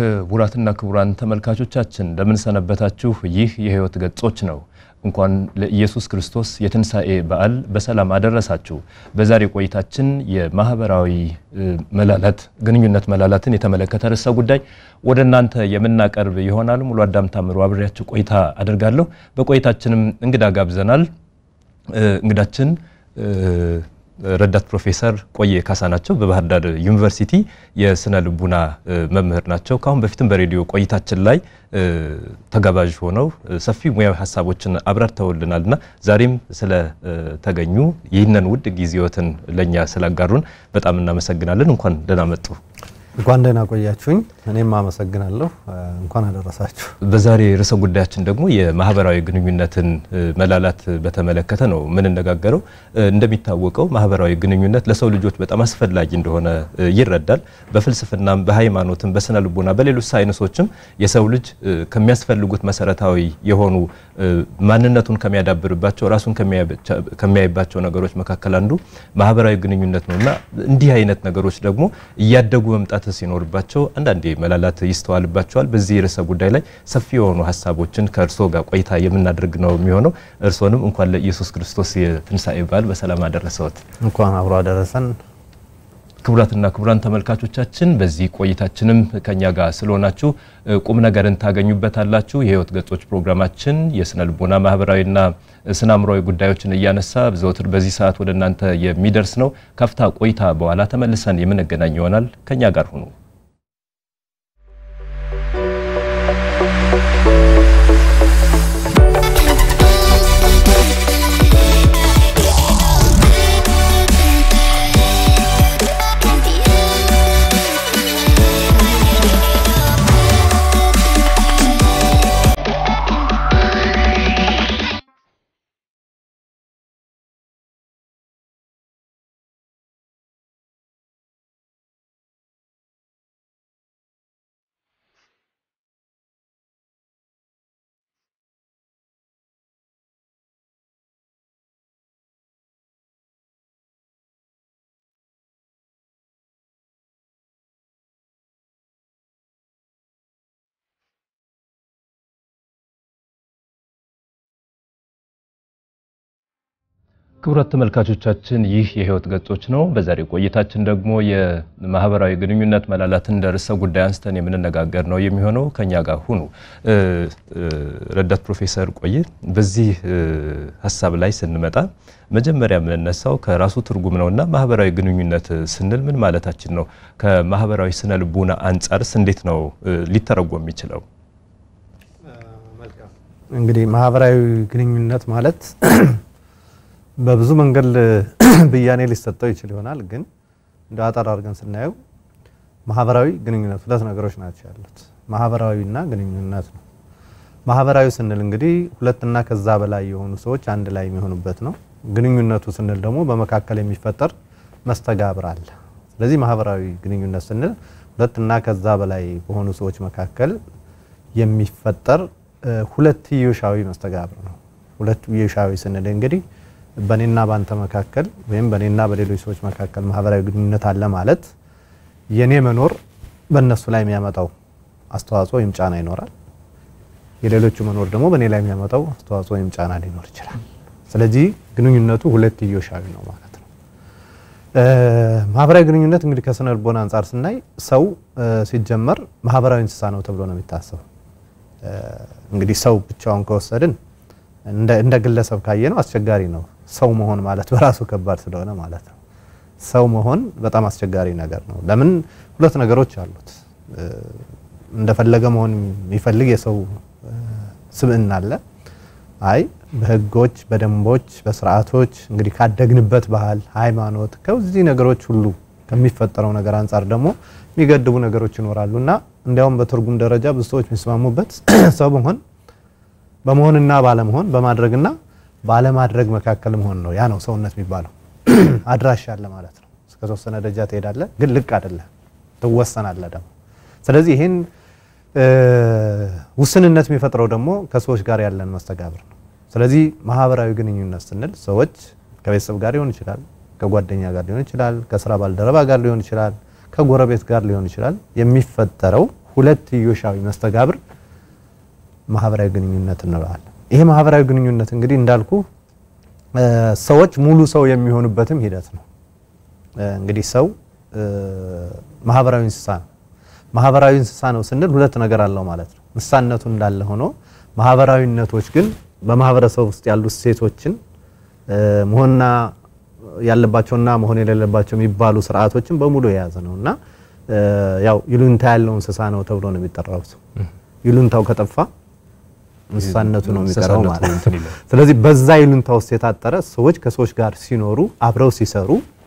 ክቡራትና ክቡራን ተመልካቾቻችን እንደምን ሰነበታችሁ? ይህ የሕይወት ገጾች ነው። እንኳን ለኢየሱስ ክርስቶስ የትንሣኤ በዓል በሰላም አደረሳችሁ። በዛሬ ቆይታችን የማህበራዊ መላላት ግንኙነት መላላትን የተመለከተ ርዕሰ ጉዳይ ወደ እናንተ የምናቀርብ ይሆናል። ሙሉ አዳም ታምሩ አብሬያችሁ ቆይታ አደርጋለሁ። በቆይታችንም እንግዳ ጋብዘናል። እንግዳችን ረዳት ፕሮፌሰር ቆየ ካሳ ናቸው። በባህር ዳር ዩኒቨርሲቲ የስነ ልቡና መምህር ናቸው። ከአሁን በፊትም በሬዲዮ ቆይታችን ላይ ተጋባዥ ሆነው ሰፊ ሙያዊ ሀሳቦችን አብራርተውልናልና ዛሬም ስለተገኙ ይህንን ውድ ጊዜዎትን ለእኛ ስላጋሩን በጣም እናመሰግናለን። እንኳን ደህና መጡ። እንኳን ደህና ቆያችሁኝ። እኔም አመሰግናለሁ። እንኳን አደረሳችሁ። በዛሬ ርዕሰ ጉዳያችን ደግሞ የማህበራዊ ግንኙነትን መላላት በተመለከተ ነው የምንነጋገረው። እንደሚታወቀው ማህበራዊ ግንኙነት ለሰው ልጆች በጣም አስፈላጊ እንደሆነ ይረዳል። በፍልስፍናም፣ በሃይማኖትም፣ በስነ ልቦና፣ በሌሎች ሳይንሶችም የሰው ልጅ ከሚያስፈልጉት መሰረታዊ የሆኑ ማንነቱን ከሚያዳብርባቸው ራሱን ከሚያይባቸው ነገሮች መካከል አንዱ ማህበራዊ ግንኙነት ነው እና እንዲህ አይነት ነገሮች ደግሞ እያደጉ መምጣት ሲኖርባቸው አንዳንዴ መላላት ይስተዋልባቸዋል። በዚህ ርዕሰ ጉዳይ ላይ ሰፊ የሆኑ ሀሳቦችን ከእርስዎ ጋር ቆይታ የምናደርግ ነው የሚሆነው። እርስዎንም እንኳን ለኢየሱስ ክርስቶስ የትንሣኤ በዓል በሰላም አደረሰዎት። እንኳን አብሮ አደረሰን። ክቡራትና ክቡራን ተመልካቾቻችን በዚህ ቆይታችንም ከኛ ጋር ስለሆናችሁ ቁም ነገርን ታገኙበታላችሁ። የሕይወት ገጾች ፕሮግራማችን የስነ ልቦና ማህበራዊና ስነ አእምሯዊ ጉዳዮችን እያነሳ ዘወትር በዚህ ሰዓት ወደ እናንተ የሚደርስ ነው። ካፍታ ቆይታ በኋላ ተመልሰን የምንገናኝ ይሆናል። ከኛ ጋር ሁኑ። ክቡራት ተመልካቾቻችን ይህ የሕይወት ገጾች ነው። በዛሬው ቆይታችን ደግሞ የማህበራዊ ግንኙነት መላላትን እንደ ርዕሰ ጉዳይ አንስተን የምንነጋገር ነው የሚሆነው። ከኛ ጋር ሁኑ። ረዳት ፕሮፌሰር ቆየ በዚህ ሀሳብ ላይ ስንመጣ መጀመሪያ የምንነሳው ከራሱ ትርጉም ነውና ማህበራዊ ግንኙነት ስንል ምን ማለታችን ነው? ከማህበራዊ ስነ ልቡና አንጻርስ እንዴት ነው ሊተረጎም የሚችለው? እንግዲህ ማህበራዊ ግንኙነት ማለት በብዙ መንገድ ብያኔ ሊሰጠው ይችል ይሆናል። ግን እንደ አጠር አድርገን ስናየው ማህበራዊ ግንኙነት ሁለት ነገሮች ናቸው ያሉት፣ ማህበራዊና ግንኙነት ነው። ማህበራዊ ስንል እንግዲህ ሁለትና ከዛ በላይ የሆኑ ሰዎች አንድ ላይ የሚሆኑበት ነው። ግንኙነቱ ስንል ደግሞ በመካከል የሚፈጠር መስተጋብር አለ። ስለዚህ ማህበራዊ ግንኙነት ስንል ሁለትና ከዛ በላይ በሆኑ ሰዎች መካከል የሚፈጠር ሁለትዮሻዊ መስተጋብር ነው። ሁለትዮሻዊ ስንል እንግዲህ በኔና ባንተ መካከል ወይም በኔና በሌሎች ሰዎች መካከል ማህበራዊ ግንኙነት አለ ማለት የኔ መኖር በእነሱ ላይ የሚያመጣው አስተዋጽኦ ወይም ጫና ይኖራል። የሌሎቹ መኖር ደግሞ በእኔ ላይ የሚያመጣው አስተዋጽኦ ወይም ጫና ሊኖር ይችላል። ስለዚህ ግንኙነቱ ሁለትዮሻዊ ነው ማለት ነው። ማህበራዊ ግንኙነት እንግዲህ ከስነ ልቦና አንጻር ስናይ ሰው ሲጀመር ማህበራዊ እንስሳ ነው ተብሎ ነው የሚታሰበው። እንግዲህ ሰው ብቻውን ከወሰድን እንደ ግለሰብ ካየ ነው አስቸጋሪ ነው። ሰው መሆን ማለት በራሱ ከባድ ስለሆነ ማለት ነው። ሰው መሆን በጣም አስቸጋሪ ነገር ነው። ለምን? ሁለት ነገሮች አሉት። እንደፈለገ መሆን የሚፈልግ የሰው ስብዕና አለ። አይ በህጎች፣ በደንቦች፣ በስርዓቶች እንግዲህ ካደግንበት ባህል፣ ሃይማኖት ከዚህ ነገሮች ሁሉ ከሚፈጠረው ነገር አንጻር ደግሞ የሚገድቡ ነገሮች ይኖራሉ እና እንዲያውም በትርጉም ደረጃ ብዙ ሰዎች የሚስማሙበት ሰው መሆን በመሆንና ባለመሆን በማድረግና ባለማድረግ መካከል መሆን ነው። ያ ነው ሰውነት የሚባለው። አድራሻ አለ ማለት ነው። እስከ ተወሰነ ደረጃ ትሄዳለህ፣ ግን ልቅ አይደለም፣ ትወሰናለህ ደግሞ። ስለዚህ ይህን ውስንነት የሚፈጥረው ደግሞ ከሰዎች ጋር ያለን መስተጋብር ነው። ስለዚህ ማህበራዊ ግንኙነት ስንል ሰዎች ከቤተሰብ ጋር ሊሆን ይችላል፣ ከጓደኛ ጋር ሊሆን ይችላል፣ ከስራ ባልደረባ ጋር ሊሆን ይችላል፣ ከጎረቤት ጋር ሊሆን ይችላል። የሚፈጠረው ሁለትዮሻዊ መስተጋብር ማህበራዊ ግንኙነት እንለዋለን። ይሄ ማህበራዊ ግንኙነት እንግዲህ እንዳልኩ ሰዎች ሙሉ ሰው የሚሆኑበትም ሂደት ነው። እንግዲህ ሰው ማህበራዊ እንስሳ ነው። ማህበራዊ እንስሳ ነው ስንል ሁለት ነገር አለው ማለት ነው። እንስሳነቱ እንዳለ ሆኖ ማህበራዊነቶች ግን በማህበረሰብ ውስጥ ያሉ እሴቶችን መሆንና ያለባቸውና መሆን የሌለባቸው የሚባሉ ስርዓቶችን በሙሉ የያዘ ነው እና ያው ይሉንታ ያለው እንስሳ ነው ተብሎ ነው የሚጠራው። ሰው ይሉንታው ከጠፋ እንስሳነቱ ነው የሚቀረው ማለት ነው። ስለዚህ በዛ ይሉንታ ውስጥ የታጠረ ሰዎች ከሰዎች ጋር ሲኖሩ አብረው ሲሰሩ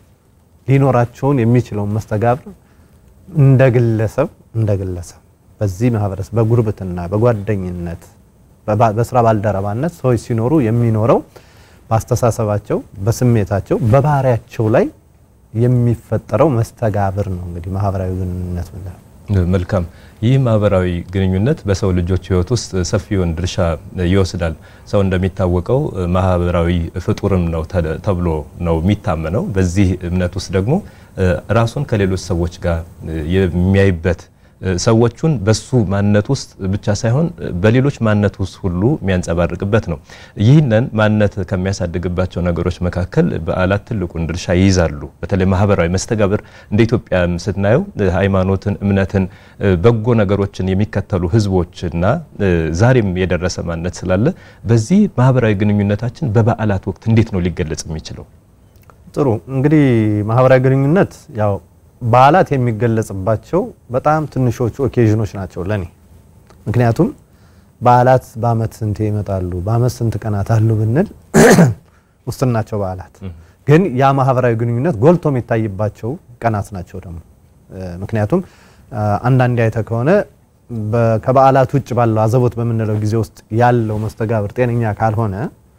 ሊኖራቸውን የሚችለውን መስተጋብር እንደ ግለሰብ እንደ ግለሰብ በዚህ ማህበረሰብ በጉርብትና በጓደኝነት በስራ ባልደረባነት ሰዎች ሲኖሩ የሚኖረው በአስተሳሰባቸው በስሜታቸው በባህሪያቸው ላይ የሚፈጠረው መስተጋብር ነው እንግዲህ ማህበራዊ ግንኙነት ምንለው። መልካም። ይህ ማህበራዊ ግንኙነት በሰው ልጆች ሕይወት ውስጥ ሰፊውን ድርሻ ይወስዳል። ሰው እንደሚታወቀው ማህበራዊ ፍጡርም ነው ተብሎ ነው የሚታመነው። በዚህ እምነት ውስጥ ደግሞ ራሱን ከሌሎች ሰዎች ጋር የሚያይበት ሰዎቹን በሱ ማንነት ውስጥ ብቻ ሳይሆን በሌሎች ማንነት ውስጥ ሁሉ የሚያንጸባርቅበት ነው። ይህንን ማንነት ከሚያሳድግባቸው ነገሮች መካከል በዓላት ትልቁን ድርሻ ይይዛሉ። በተለይ ማህበራዊ መስተጋብር እንደ ኢትዮጵያ ስናየው ሃይማኖትን፣ እምነትን፣ በጎ ነገሮችን የሚከተሉ ህዝቦችና ዛሬም የደረሰ ማንነት ስላለ በዚህ ማህበራዊ ግንኙነታችን በበዓላት ወቅት እንዴት ነው ሊገለጽ የሚችለው? ጥሩ እንግዲህ ማህበራዊ ግንኙነት ያው በዓላት የሚገለጽባቸው በጣም ትንሾቹ ኦኬዥኖች ናቸው ለኔ። ምክንያቱም በዓላት በአመት ስንት ይመጣሉ፣ በአመት ስንት ቀናት አሉ ብንል ውስን ናቸው በዓላት። ግን ያ ማህበራዊ ግንኙነት ጎልቶ የሚታይባቸው ቀናት ናቸው ደግሞ። ምክንያቱም አንዳንዴ አይተ ከሆነ ከበዓላት ውጭ ባለው አዘቦት በምንለው ጊዜ ውስጥ ያለው መስተጋብር ጤነኛ ካልሆነ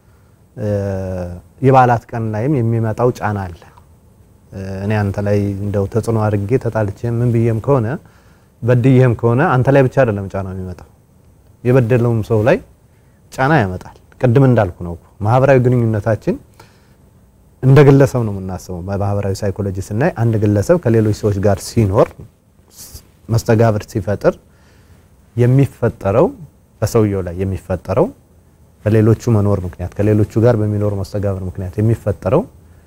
የበዓላት ቀን ላይም የሚመጣው ጫና አለ። እኔ አንተ ላይ እንደው ተጽዕኖ አድርጌ ተጣልቼ ምን ብዬም ከሆነ በድዬም ከሆነ አንተ ላይ ብቻ አይደለም ጫና የሚመጣው የበደለውም ሰው ላይ ጫና ያመጣል። ቅድም እንዳልኩ ነው ማህበራዊ ግንኙነታችን እንደ ግለሰብ ነው የምናስበው። በማህበራዊ ሳይኮሎጂ ስናይ አንድ ግለሰብ ከሌሎች ሰዎች ጋር ሲኖር መስተጋብር ሲፈጥር የሚፈጠረው በሰውየው ላይ የሚፈጠረው በሌሎቹ መኖር ምክንያት ከሌሎቹ ጋር በሚኖር መስተጋብር ምክንያት የሚፈጠረው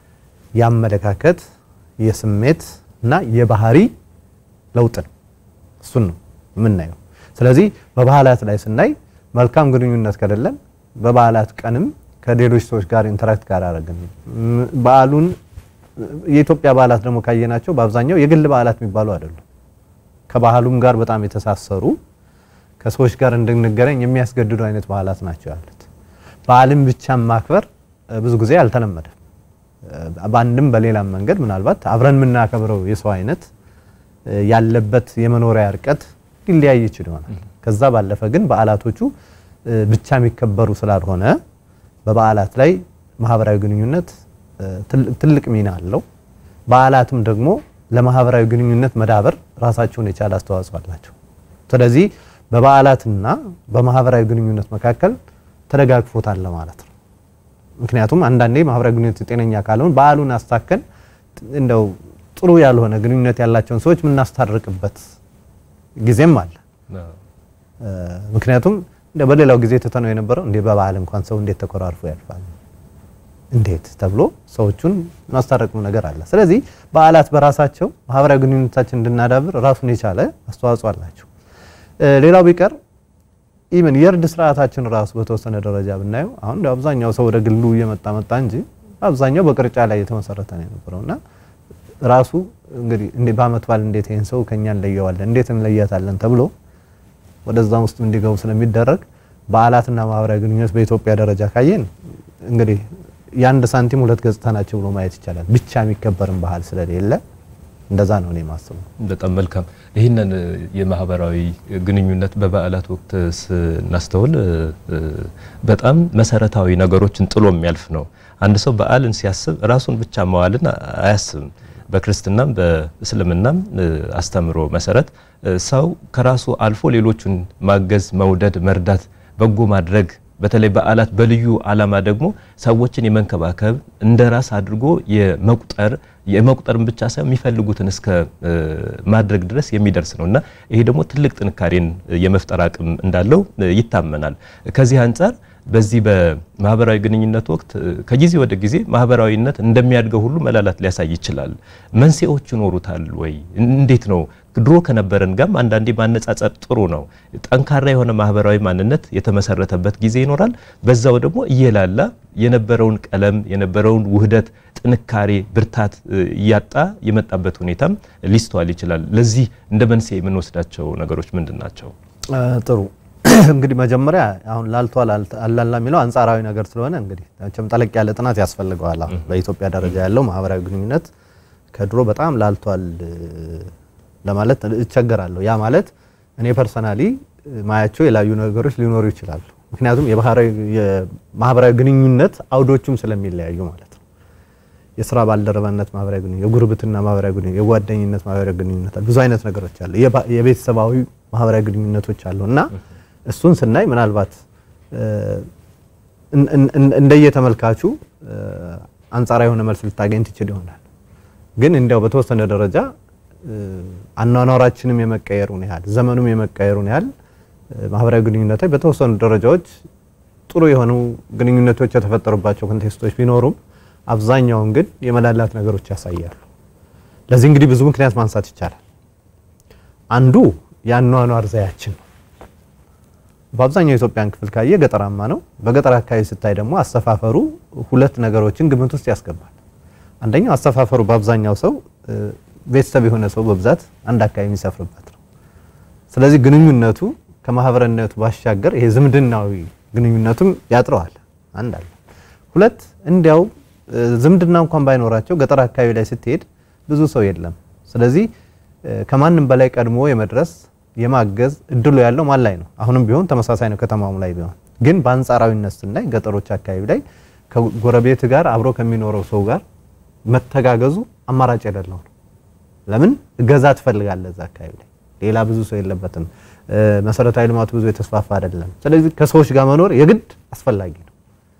የአመለካከት የስሜት እና የባህሪ ለውጥ ነው። እሱን ነው የምናየው። ስለዚህ በበዓላት ላይ ስናይ መልካም ግንኙነት ከሌለን በበዓላት ቀንም ከሌሎች ሰዎች ጋር ኢንተራክት ጋር አደረግን በዓሉን የኢትዮጵያ በዓላት ደግሞ ካየናቸው በአብዛኛው የግል በዓላት የሚባሉ አይደሉም። ከባህሉም ጋር በጣም የተሳሰሩ ከሰዎች ጋር እንድንገናኝ የሚያስገድዱ አይነት በዓላት ናቸው ያሉት። በዓልን ብቻ ማክበር ብዙ ጊዜ አልተለመደም። በአንድም በሌላም መንገድ ምናልባት አብረን የምናከብረው የሰው አይነት ያለበት የመኖሪያ እርቀት ሊለያይ ይችል ይሆናል። ከዛ ባለፈ ግን በዓላቶቹ ብቻ የሚከበሩ ስላልሆነ በበዓላት ላይ ማህበራዊ ግንኙነት ትልቅ ሚና አለው። በዓላትም ደግሞ ለማህበራዊ ግንኙነት መዳበር ራሳቸውን የቻለ አስተዋጽኦ አላቸው። ስለዚህ በበዓላትና በማህበራዊ ግንኙነት መካከል ተደጋግፎት አለ ማለት ነው። ምክንያቱም አንዳንዴ ማህበራዊ ግንኙነት ጤነኛ ካልሆን በዓሉን አስታከን እንደው ጥሩ ያልሆነ ግንኙነት ያላቸውን ሰዎች የምናስታርቅበት ጊዜም አለ። ምክንያቱም እንደ በሌላው ጊዜ ትተነው የነበረው እንዴ በበዓል እንኳን ሰው እንዴት ተኮራርፎ ያልፋል እንዴት ተብሎ ሰዎቹን ማስታረቅ ነገር አለ። ስለዚህ በዓላት በራሳቸው ማህበራዊ ግንኙነታችን እንድናዳብር ራሱን የቻለ አስተዋጽኦ አላቸው። ሌላው ቢቀር ኢቨን የእርድ ስርዓታችን ራሱ በተወሰነ ደረጃ ብናየው አሁን አብዛኛው ሰው ወደ ግሉ እየመጣ መጣ እንጂ አብዛኛው በቅርጫ ላይ የተመሰረተ ነው የነበረው እና ራሱ እንግዲህ እንዴ በዓመት በዓል እንዴት ይሄን ሰው ከኛ እንለየዋለን እንዴት እንለያታለን ተብሎ ወደዛ ውስጥ እንዲገቡ ስለሚደረግ በዓላትና ማህበራዊ ግንኙነት በኢትዮጵያ ደረጃ ካየን እንግዲህ የአንድ ሳንቲም ሁለት ገጽታ ናቸው ብሎ ማየት ይቻላል። ብቻ የሚከበርን ባህል ስለሌለ እንደዛ ነው እኔ የማስበው። በጣም መልካም። ይህንን የማህበራዊ ግንኙነት በበዓላት ወቅት ስናስተውል በጣም መሰረታዊ ነገሮችን ጥሎ የሚያልፍ ነው። አንድ ሰው በዓልን ሲያስብ ራሱን ብቻ መዋልን አያስብም። በክርስትናም በእስልምናም አስተምሮ መሰረት ሰው ከራሱ አልፎ ሌሎቹን ማገዝ፣ መውደድ፣ መርዳት፣ በጎ ማድረግ በተለይ በዓላት በልዩ ዓላማ ደግሞ ሰዎችን የመንከባከብ እንደ ራስ አድርጎ የመቁጠር የመቁጠርን ብቻ ሳይሆን የሚፈልጉትን እስከ ማድረግ ድረስ የሚደርስ ነው እና ይሄ ደግሞ ትልቅ ጥንካሬን የመፍጠር አቅም እንዳለው ይታመናል። ከዚህ አንጻር በዚህ በማህበራዊ ግንኙነት ወቅት ከጊዜ ወደ ጊዜ ማህበራዊነት እንደሚያድገው ሁሉ መላላት ሊያሳይ ይችላል። መንስኤዎች ይኖሩታል ወይ? እንዴት ነው? ድሮ ከነበረን ጋርም አንዳንዴ ማነጻጸር ጥሩ ነው። ጠንካራ የሆነ ማህበራዊ ማንነት የተመሰረተበት ጊዜ ይኖራል። በዛው ደግሞ እየላላ የነበረውን ቀለም የነበረውን ውህደት፣ ጥንካሬ፣ ብርታት እያጣ የመጣበት ሁኔታም ሊስተዋል ይችላል። ለዚህ እንደ መንስኤ የምንወስዳቸው ነገሮች ምንድን ናቸው? ጥሩ እንግዲህ መጀመሪያ አሁን ላልቷል አላላ የሚለው አንጻራዊ ነገር ስለሆነ እንግዲህ መቼም ጠለቅ ያለ ጥናት ያስፈልገዋል። አሁን በኢትዮጵያ ደረጃ ያለው ማህበራዊ ግንኙነት ከድሮ በጣም ላልቷል ለማለት እቸገራለሁ። ያ ማለት እኔ ፐርሰናሊ ማያቸው የላዩ ነገሮች ሊኖሩ ይችላሉ። ምክንያቱም የማህበራዊ ግንኙነት አውዶቹም ስለሚለያዩ ማለት ነው። የስራ ባልደረባነት ማህበራዊ ግንኙነት፣ የጉርብትና ማህበራዊ ግንኙነት፣ የጓደኝነት ማህበራዊ ግንኙነት ብዙ አይነት ነገሮች አሉ። የቤተሰባዊ ማህበራዊ ግንኙነቶች አሉ እና እሱን ስናይ ምናልባት እንደየተመልካቹ አንጻራዊ የሆነ መልስ ልታገኝ ትችል ይሆናል። ግን እንዲያው በተወሰነ ደረጃ አኗኗራችንም የመቀየሩን ያህል ዘመኑም የመቀየሩን ያህል ማህበራዊ ግንኙነቶች በተወሰኑ ደረጃዎች ጥሩ የሆኑ ግንኙነቶች የተፈጠሩባቸው ኮንቴክስቶች ቢኖሩም አብዛኛውን ግን የመላላት ነገሮች ያሳያሉ። ለዚህ እንግዲህ ብዙ ምክንያት ማንሳት ይቻላል። አንዱ የአኗኗር ዘያችን ነው። በአብዛኛው የኢትዮጵያን ክፍል ካየ ገጠራማ ነው። በገጠር አካባቢ ስታይ ደግሞ አሰፋፈሩ ሁለት ነገሮችን ግምት ውስጥ ያስገባል። አንደኛው አሰፋፈሩ በአብዛኛው ሰው ቤተሰብ የሆነ ሰው በብዛት አንድ አካባቢ የሚሰፍርበት ነው። ስለዚህ ግንኙነቱ ከማህበረነቱ ባሻገር ይሄ ዝምድናዊ ግንኙነቱም ያጥረዋል። አንድ አለ። ሁለት እንዲያው ዝምድና እንኳን ባይኖራቸው ገጠር አካባቢ ላይ ስትሄድ ብዙ ሰው የለም። ስለዚህ ከማንም በላይ ቀድሞ የመድረስ የማገዝ እድሉ ያለው ማን ላይ ነው? አሁንም ቢሆን ተመሳሳይ ነው፣ ከተማውም ላይ ቢሆን ግን በአንጻራዊነት ስናይ ገጠሮች አካባቢ ላይ ከጎረቤት ጋር አብሮ ከሚኖረው ሰው ጋር መተጋገዙ አማራጭ የሌለው ነው። ለምን እገዛ ትፈልጋለህ? እዛ አካባቢ ላይ ሌላ ብዙ ሰው የለበትም። መሰረታዊ ልማቱ ብዙ የተስፋፋ አይደለም። ስለዚህ ከሰዎች ጋር መኖር የግድ አስፈላጊ ነው።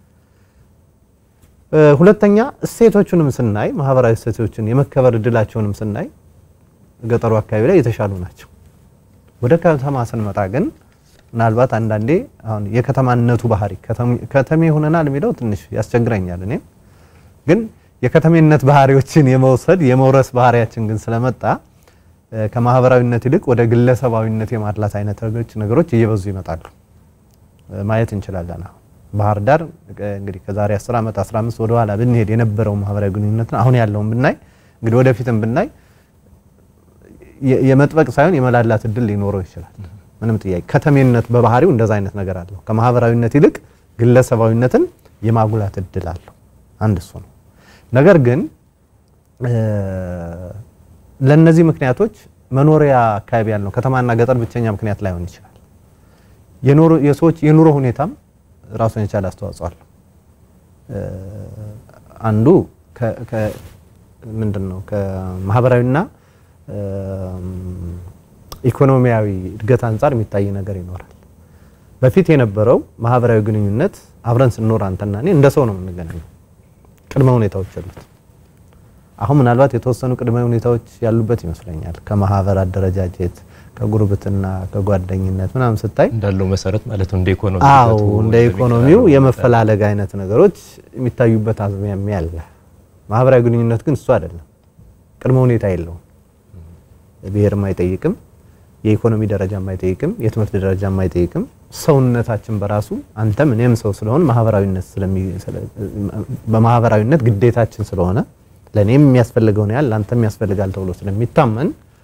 ሁለተኛ እሴቶቹንም ስናይ ማህበራዊ እሴቶችን የመከበር እድላቸውንም ስናይ ገጠሩ አካባቢ ላይ የተሻሉ ናቸው። ወደ ከተማ ስንመጣ ግን ምናልባት አንዳንዴ አሁን የከተማነቱ ባህሪ ከተሜ ሆነናል የሚለው ትንሽ ያስቸግረኛል። እኔም ግን የከተሜነት ባህሪዎችን የመውሰድ የመውረስ ባህሪያችን ግን ስለመጣ ከማህበራዊነት ይልቅ ወደ ግለሰባዊነት የማድላት አይነት ነገሮች እየበዙ ይመጣሉ ማየት እንችላለን። አሁን ባህር ዳር እንግዲህ ከዛሬ 10 ዓመት 15 ወደ ኋላ ብንሄድ የነበረው ማህበራዊ ግንኙነት አሁን ያለውን ብናይ እንግዲህ ወደፊትም ብናይ የመጥበቅ ሳይሆን የመላላት እድል ሊኖረው ይችላል። ምንም ጥያቄ ከተሜነት በባህሪው እንደዛ አይነት ነገር አለው። ከማህበራዊነት ይልቅ ግለሰባዊነትን የማጉላት እድል አለው። አንድ እሱ ነው። ነገር ግን ለነዚህ ምክንያቶች መኖሪያ አካባቢ ያለው ከተማና ገጠር ብቸኛ ምክንያት ላይሆን ይችላል። የሰዎች የኑሮ ሁኔታም ራሱን የቻለ አስተዋጽኦ አለው። አንዱ ምንድን ነው ከማህበራዊና ኢኮኖሚያዊ እድገት አንጻር የሚታይ ነገር ይኖራል። በፊት የነበረው ማህበራዊ ግንኙነት አብረን ስንኖር አንተና እኔ እንደ ሰው ነው የምንገናኘው። ቅድመ ሁኔታዎች አሉት። አሁን ምናልባት የተወሰኑ ቅድመ ሁኔታዎች ያሉበት ይመስለኛል። ከማህበር አደረጃጀት፣ ከጉርብትና፣ ከጓደኝነት ምናምን ስታይ እንዳለው መሰረት ማለት ነው። እንደ ኢኮኖሚ አዎ እንደ ኢኮኖሚው የመፈላለግ አይነት ነገሮች የሚታዩበት አዝማሚያ አለ። ማህበራዊ ግንኙነት ግን እሱ አይደለም። ቅድመ ሁኔታ የለውም። ብሔርም አይጠይቅም፣ የኢኮኖሚ ደረጃም አይጠይቅም፣ የትምህርት ደረጃም አይጠይቅም። ሰውነታችን በራሱ አንተም እኔም ሰው ስለሆን ማህበራዊነት በማህበራዊነት ግዴታችን ስለሆነ ለእኔም የሚያስፈልገውን ያህል ለአንተም ያስፈልጋል ተብሎ ስለሚታመን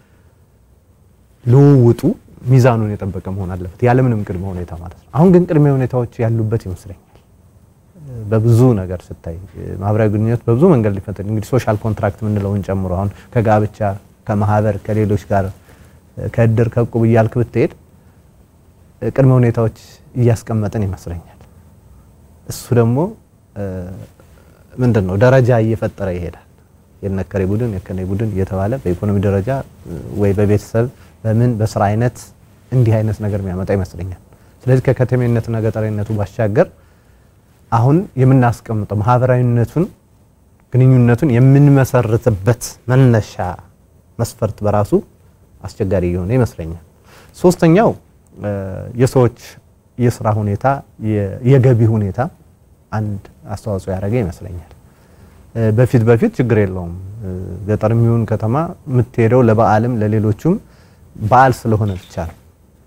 ልውውጡ ሚዛኑን የጠበቀ መሆን አለበት፣ ያለምንም ቅድመ ሁኔታ ማለት ነው። አሁን ግን ቅድመ ሁኔታዎች ያሉበት ይመስለኛል። በብዙ ነገር ስታይ ማህበራዊ ግንኙነት በብዙ መንገድ ሊፈጠር እንግዲህ ሶሻል ኮንትራክት የምንለውን ጨምሮ አሁን ከጋብቻ ከማህበር ከሌሎች ጋር ከእድር ከእቁብ እያልክ ብትሄድ ቅድመ ሁኔታዎች እያስቀመጥን ይመስለኛል። እሱ ደግሞ ምንድን ነው ደረጃ እየፈጠረ ይሄዳል። የነከሬ ቡድን የከኔ ቡድን እየተባለ በኢኮኖሚ ደረጃ ወይ በቤተሰብ በምን በስራ አይነት እንዲህ አይነት ነገር የሚያመጣ ይመስለኛል። ስለዚህ ከከተሜነትና ገጠሬነቱ ባሻገር አሁን የምናስቀምጠው ማህበራዊነቱን ግንኙነቱን የምንመሰርትበት መነሻ መስፈርት በራሱ አስቸጋሪ እየሆነ ይመስለኛል። ሶስተኛው የሰዎች የስራ ሁኔታ፣ የገቢ ሁኔታ አንድ አስተዋጽኦ ያደረገ ይመስለኛል። በፊት በፊት ችግር የለውም ገጠር የሚሆን ከተማ የምትሄደው ለበዓልም ለሌሎቹም በዓል ስለሆነ ብቻ ነው።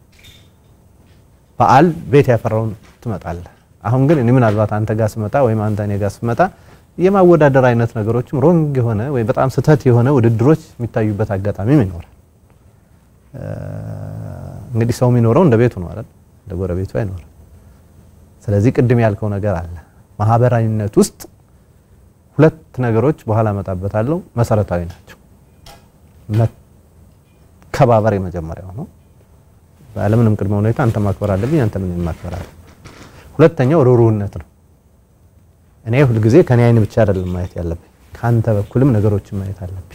በዓል ቤት ያፈራውን ትመጣለህ። አሁን ግን እኔ ምናልባት አንተ ጋር ስመጣ ወይም አንተ እኔ ጋር ስመጣ የማወዳደር አይነት ነገሮችም ሮንግ የሆነ ወይ በጣም ስህተት የሆነ ውድድሮች የሚታዩበት አጋጣሚም ይኖራል። እንግዲህ ሰው የሚኖረው እንደ ቤቱ ነው አይደል? እንደ ጎረቤቱ አይኖርም። ስለዚህ ቅድም ያልከው ነገር አለ። ማህበራዊነት ውስጥ ሁለት ነገሮች በኋላ እመጣበታለሁ መሰረታዊ ናቸው። መከባበር የመጀመሪያው ነው። ባለምንም ቅድመ ሁኔታ አንተ ማክበር አለብኝ፣ አንተ ምን ማክበር አለብኝ። ሁለተኛው ሩህሩህነት ነው። እኔ ሁልጊዜ ከኔ አይን ብቻ አይደለም ማየት ያለብኝ፣ ከአንተ በኩልም ነገሮችን ማየት አለብኝ።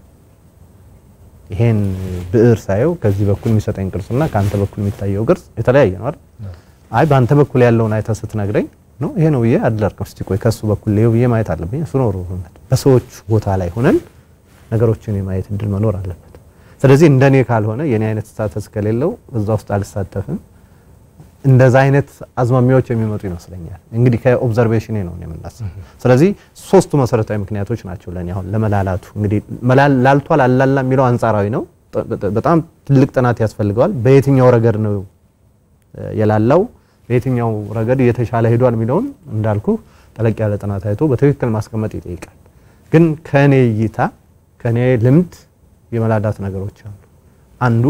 ይሄን ብዕር ሳየው ከዚህ በኩል የሚሰጠኝ ቅርጽና ከአንተ በኩል የሚታየው ቅርጽ የተለያየ ነው አይደል? አይ በአንተ በኩል ያለውን አይተህ ስትነግረኝ ነው ይሄ ነው ብዬ አድለርቅም። እስቲ ቆይ ከሱ በኩል ሌው ብዬ ማየት አለብኝ። እሱ ነው ሩህሩህነት። በሰዎች ቦታ ላይ ሆነን ነገሮችን የማየት እድል መኖር አለበት። ስለዚህ እንደኔ ካልሆነ የኔ አይነት ስታተስ ከሌለው እዛ ውስጥ አልሳተፍም። እንደዛ አይነት አዝማሚያዎች የሚመጡ ይመስለኛል። እንግዲህ ከኦብዘርቬሽኔ ነው የምናስበው። ስለዚህ ሶስቱ መሰረታዊ ምክንያቶች ናቸው ለኔ አሁን ለመላላቱ። እንግዲህ ላልቷል አላላ የሚለው አንጻራዊ ነው። በጣም ትልቅ ጥናት ያስፈልገዋል። በየትኛው ረገድ ነው የላላው፣ በየትኛው ረገድ እየተሻለ ሄዷል የሚለውን እንዳልኩ ጠለቅ ያለ ጥናት አይቶ በትክክል ማስቀመጥ ይጠይቃል። ግን ከኔ እይታ ከኔ ልምድ የመላዳት ነገሮች አሉ። አንዱ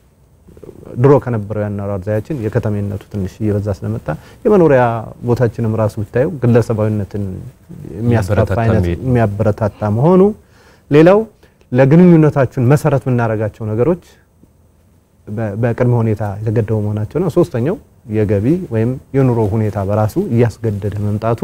ድሮ ከነበረው ያኗኗር ዘያችን የከተሜነቱ ትንሽ እየበዛ ስለመጣ የመኖሪያ ቦታችንም ራሱ ብታየው ግለሰባዊነትን የሚያስፋፋ አይነት የሚያበረታታ መሆኑ፣ ሌላው ለግንኙነታችን መሰረት የምናደርጋቸው ነገሮች በቅድመ ሁኔታ የተገደቡ መሆናቸው ነው። ሶስተኛው የገቢ ወይም የኑሮ ሁኔታ በራሱ እያስገደደ መምጣቱ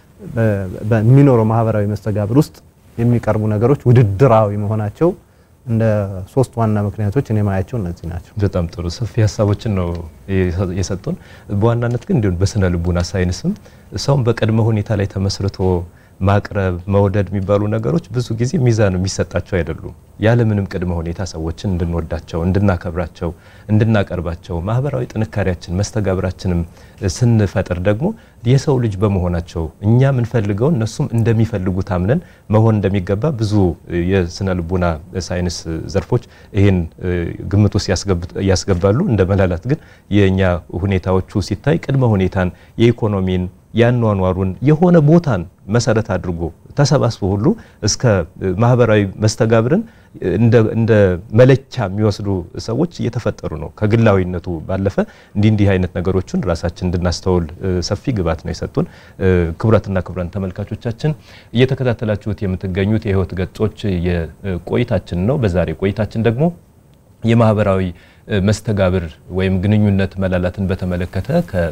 በሚኖረው ማህበራዊ መስተጋብር ውስጥ የሚቀርቡ ነገሮች ውድድራዊ መሆናቸው እንደ ሶስት ዋና ምክንያቶች እኔ ማያቸው እነዚህ ናቸው። በጣም ጥሩ ሰፊ ሀሳቦችን ነው የሰጡን። በዋናነት ግን እንዲሁም በስነ ልቡና ሳይንስም ሰውን በቅድመ ሁኔታ ላይ ተመስርቶ ማቅረብ መውደድ የሚባሉ ነገሮች ብዙ ጊዜ ሚዛን የሚሰጣቸው አይደሉም። ያለምንም ቅድመ ሁኔታ ሰዎችን እንድንወዳቸው፣ እንድናከብራቸው፣ እንድናቀርባቸው ማህበራዊ ጥንካሬያችን መስተጋብራችንም ስንፈጥር ደግሞ የሰው ልጅ በመሆናቸው እኛ የምንፈልገው እነሱም እንደሚፈልጉት አምነን መሆን እንደሚገባ ብዙ የስነ ልቡና ሳይንስ ዘርፎች ይህን ግምት ውስጥ ያስገባሉ። እንደ መላላት ግን የእኛ ሁኔታዎቹ ሲታይ ቅድመ ሁኔታን የኢኮኖሚን ያኗኗሩን የሆነ ቦታን መሰረት አድርጎ ተሰባስቦ ሁሉ እስከ ማህበራዊ መስተጋብርን እንደ መለኪያ የሚወስዱ ሰዎች እየተፈጠሩ ነው። ከግላዊነቱ ባለፈ እንዲህ እንዲህ አይነት ነገሮችን ራሳችን እንድናስተውል ሰፊ ግብዓት ነው የሰጡን። ክቡራትና ክቡራን ተመልካቾቻችን እየተከታተላችሁት የምትገኙት የህይወት ገጾች የቆይታችን ነው። በዛሬ ቆይታችን ደግሞ የማህበራዊ መስተጋብር ወይም ግንኙነት መላላትን በተመለከተ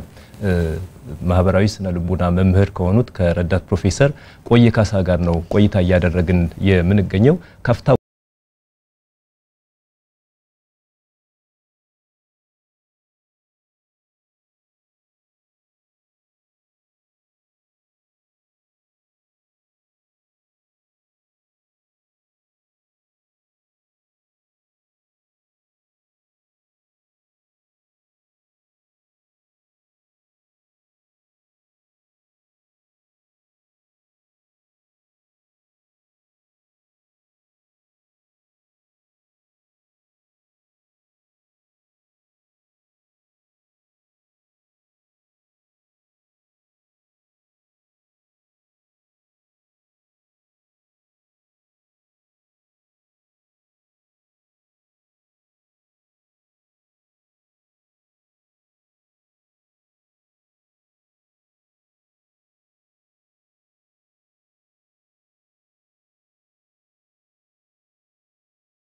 ከማህበራዊ ስነ ልቡና መምህር ከሆኑት ከረዳት ፕሮፌሰር ቆየ ካሳ ጋር ነው ቆይታ እያደረግን የምንገኘው ካፍታ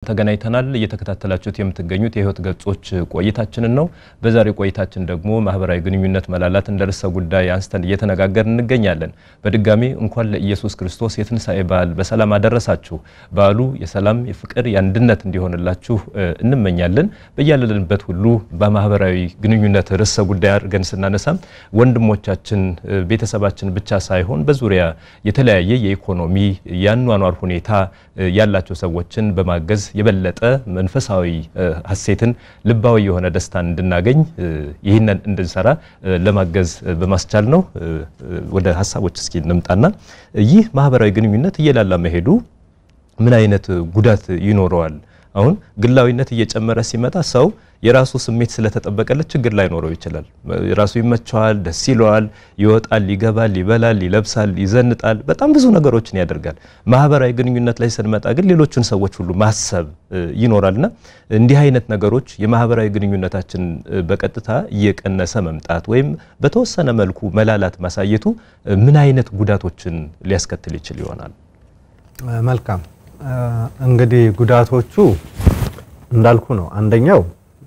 ተገናኝተናል። እየተከታተላችሁት የምትገኙት የህይወት ገጾች ቆይታችንን ነው። በዛሬው ቆይታችን ደግሞ ማህበራዊ ግንኙነት መላላት እንደ ርዕሰ ጉዳይ አንስተን እየተነጋገርን እንገኛለን። በድጋሚ እንኳን ለኢየሱስ ክርስቶስ የትንሣኤ በዓል በሰላም አደረሳችሁ። በዓሉ የሰላም የፍቅር፣ የአንድነት እንዲሆንላችሁ እንመኛለን። በያለንበት ሁሉ በማህበራዊ ግንኙነት ርዕሰ ጉዳይ አድርገን ስናነሳም ወንድሞቻችን ቤተሰባችን ብቻ ሳይሆን በዙሪያ የተለያየ የኢኮኖሚ የአኗኗር ሁኔታ ያላቸው ሰዎችን በማገዝ የበለጠ መንፈሳዊ ሀሴትን ልባዊ የሆነ ደስታን እንድናገኝ ይህንን እንድንሰራ ለማገዝ በማስቻል ነው። ወደ ሀሳቦች እስኪ እንምጣና ይህ ማህበራዊ ግንኙነት እየላላ መሄዱ ምን አይነት ጉዳት ይኖረዋል? አሁን ግላዊነት እየጨመረ ሲመጣ ሰው የራሱ ስሜት ስለተጠበቀለት ችግር ላይኖረው ይችላል። የራሱ ይመቸዋል፣ ደስ ይለዋል፣ ይወጣል፣ ይገባል፣ ይበላል፣ ይለብሳል፣ ይዘንጣል፣ በጣም ብዙ ነገሮችን ያደርጋል። ማህበራዊ ግንኙነት ላይ ስንመጣ ግን ሌሎችን ሰዎች ሁሉ ማሰብ ይኖራልና እንዲህ አይነት ነገሮች የማህበራዊ ግንኙነታችን በቀጥታ እየቀነሰ መምጣት ወይም በተወሰነ መልኩ መላላት ማሳየቱ ምን አይነት ጉዳቶችን ሊያስከትል ይችል ይሆናል? መልካም እንግዲህ ጉዳቶቹ እንዳልኩ ነው። አንደኛው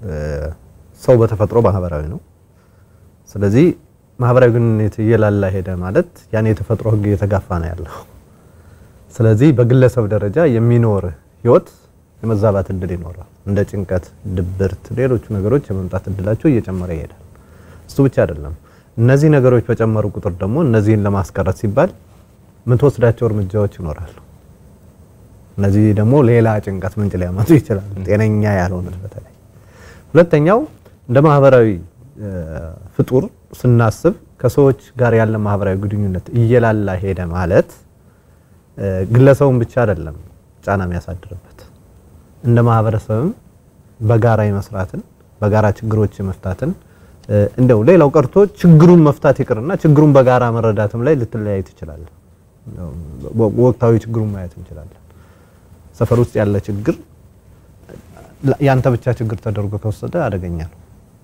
ሰው በተፈጥሮ ማህበራዊ ነው። ስለዚህ ማህበራዊ ግንኙነት እየላላ ሄደ ማለት ያን የተፈጥሮ ሕግ እየተጋፋ ነው ያለው። ስለዚህ በግለሰብ ደረጃ የሚኖር ህይወት የመዛባት እድል ይኖራል። እንደ ጭንቀት፣ ድብርት፣ ሌሎቹ ነገሮች የመምጣት እድላቸው እየጨመረ ይሄዳል። እሱ ብቻ አይደለም። እነዚህ ነገሮች በጨመሩ ቁጥር ደግሞ እነዚህን ለማስቀረት ሲባል የምትወስዳቸው እርምጃዎች ይኖራሉ። እነዚህ ደግሞ ሌላ ጭንቀት ምንጭ ሊያመጡ ይችላሉ። ጤነኛ ያልሆኑት በተለይ ሁለተኛው እንደ ማህበራዊ ፍጡር ስናስብ ከሰዎች ጋር ያለ ማህበራዊ ግንኙነት እየላላ ሄደ ማለት ግለሰቡን ብቻ አይደለም ጫና የሚያሳድርበት እንደ ማህበረሰብም በጋራ የመስራትን በጋራ ችግሮች መፍታትን እንደው ሌላው ቀርቶ ችግሩን መፍታት ይቅርና ችግሩን በጋራ መረዳትም ላይ ልትለያይ ትችላለህ። ወቅታዊ ችግሩን ማየት እንችላለን። ሰፈር ውስጥ ያለ ችግር ያንተ ብቻ ችግር ተደርጎ ከወሰደ አደገኛ ነው።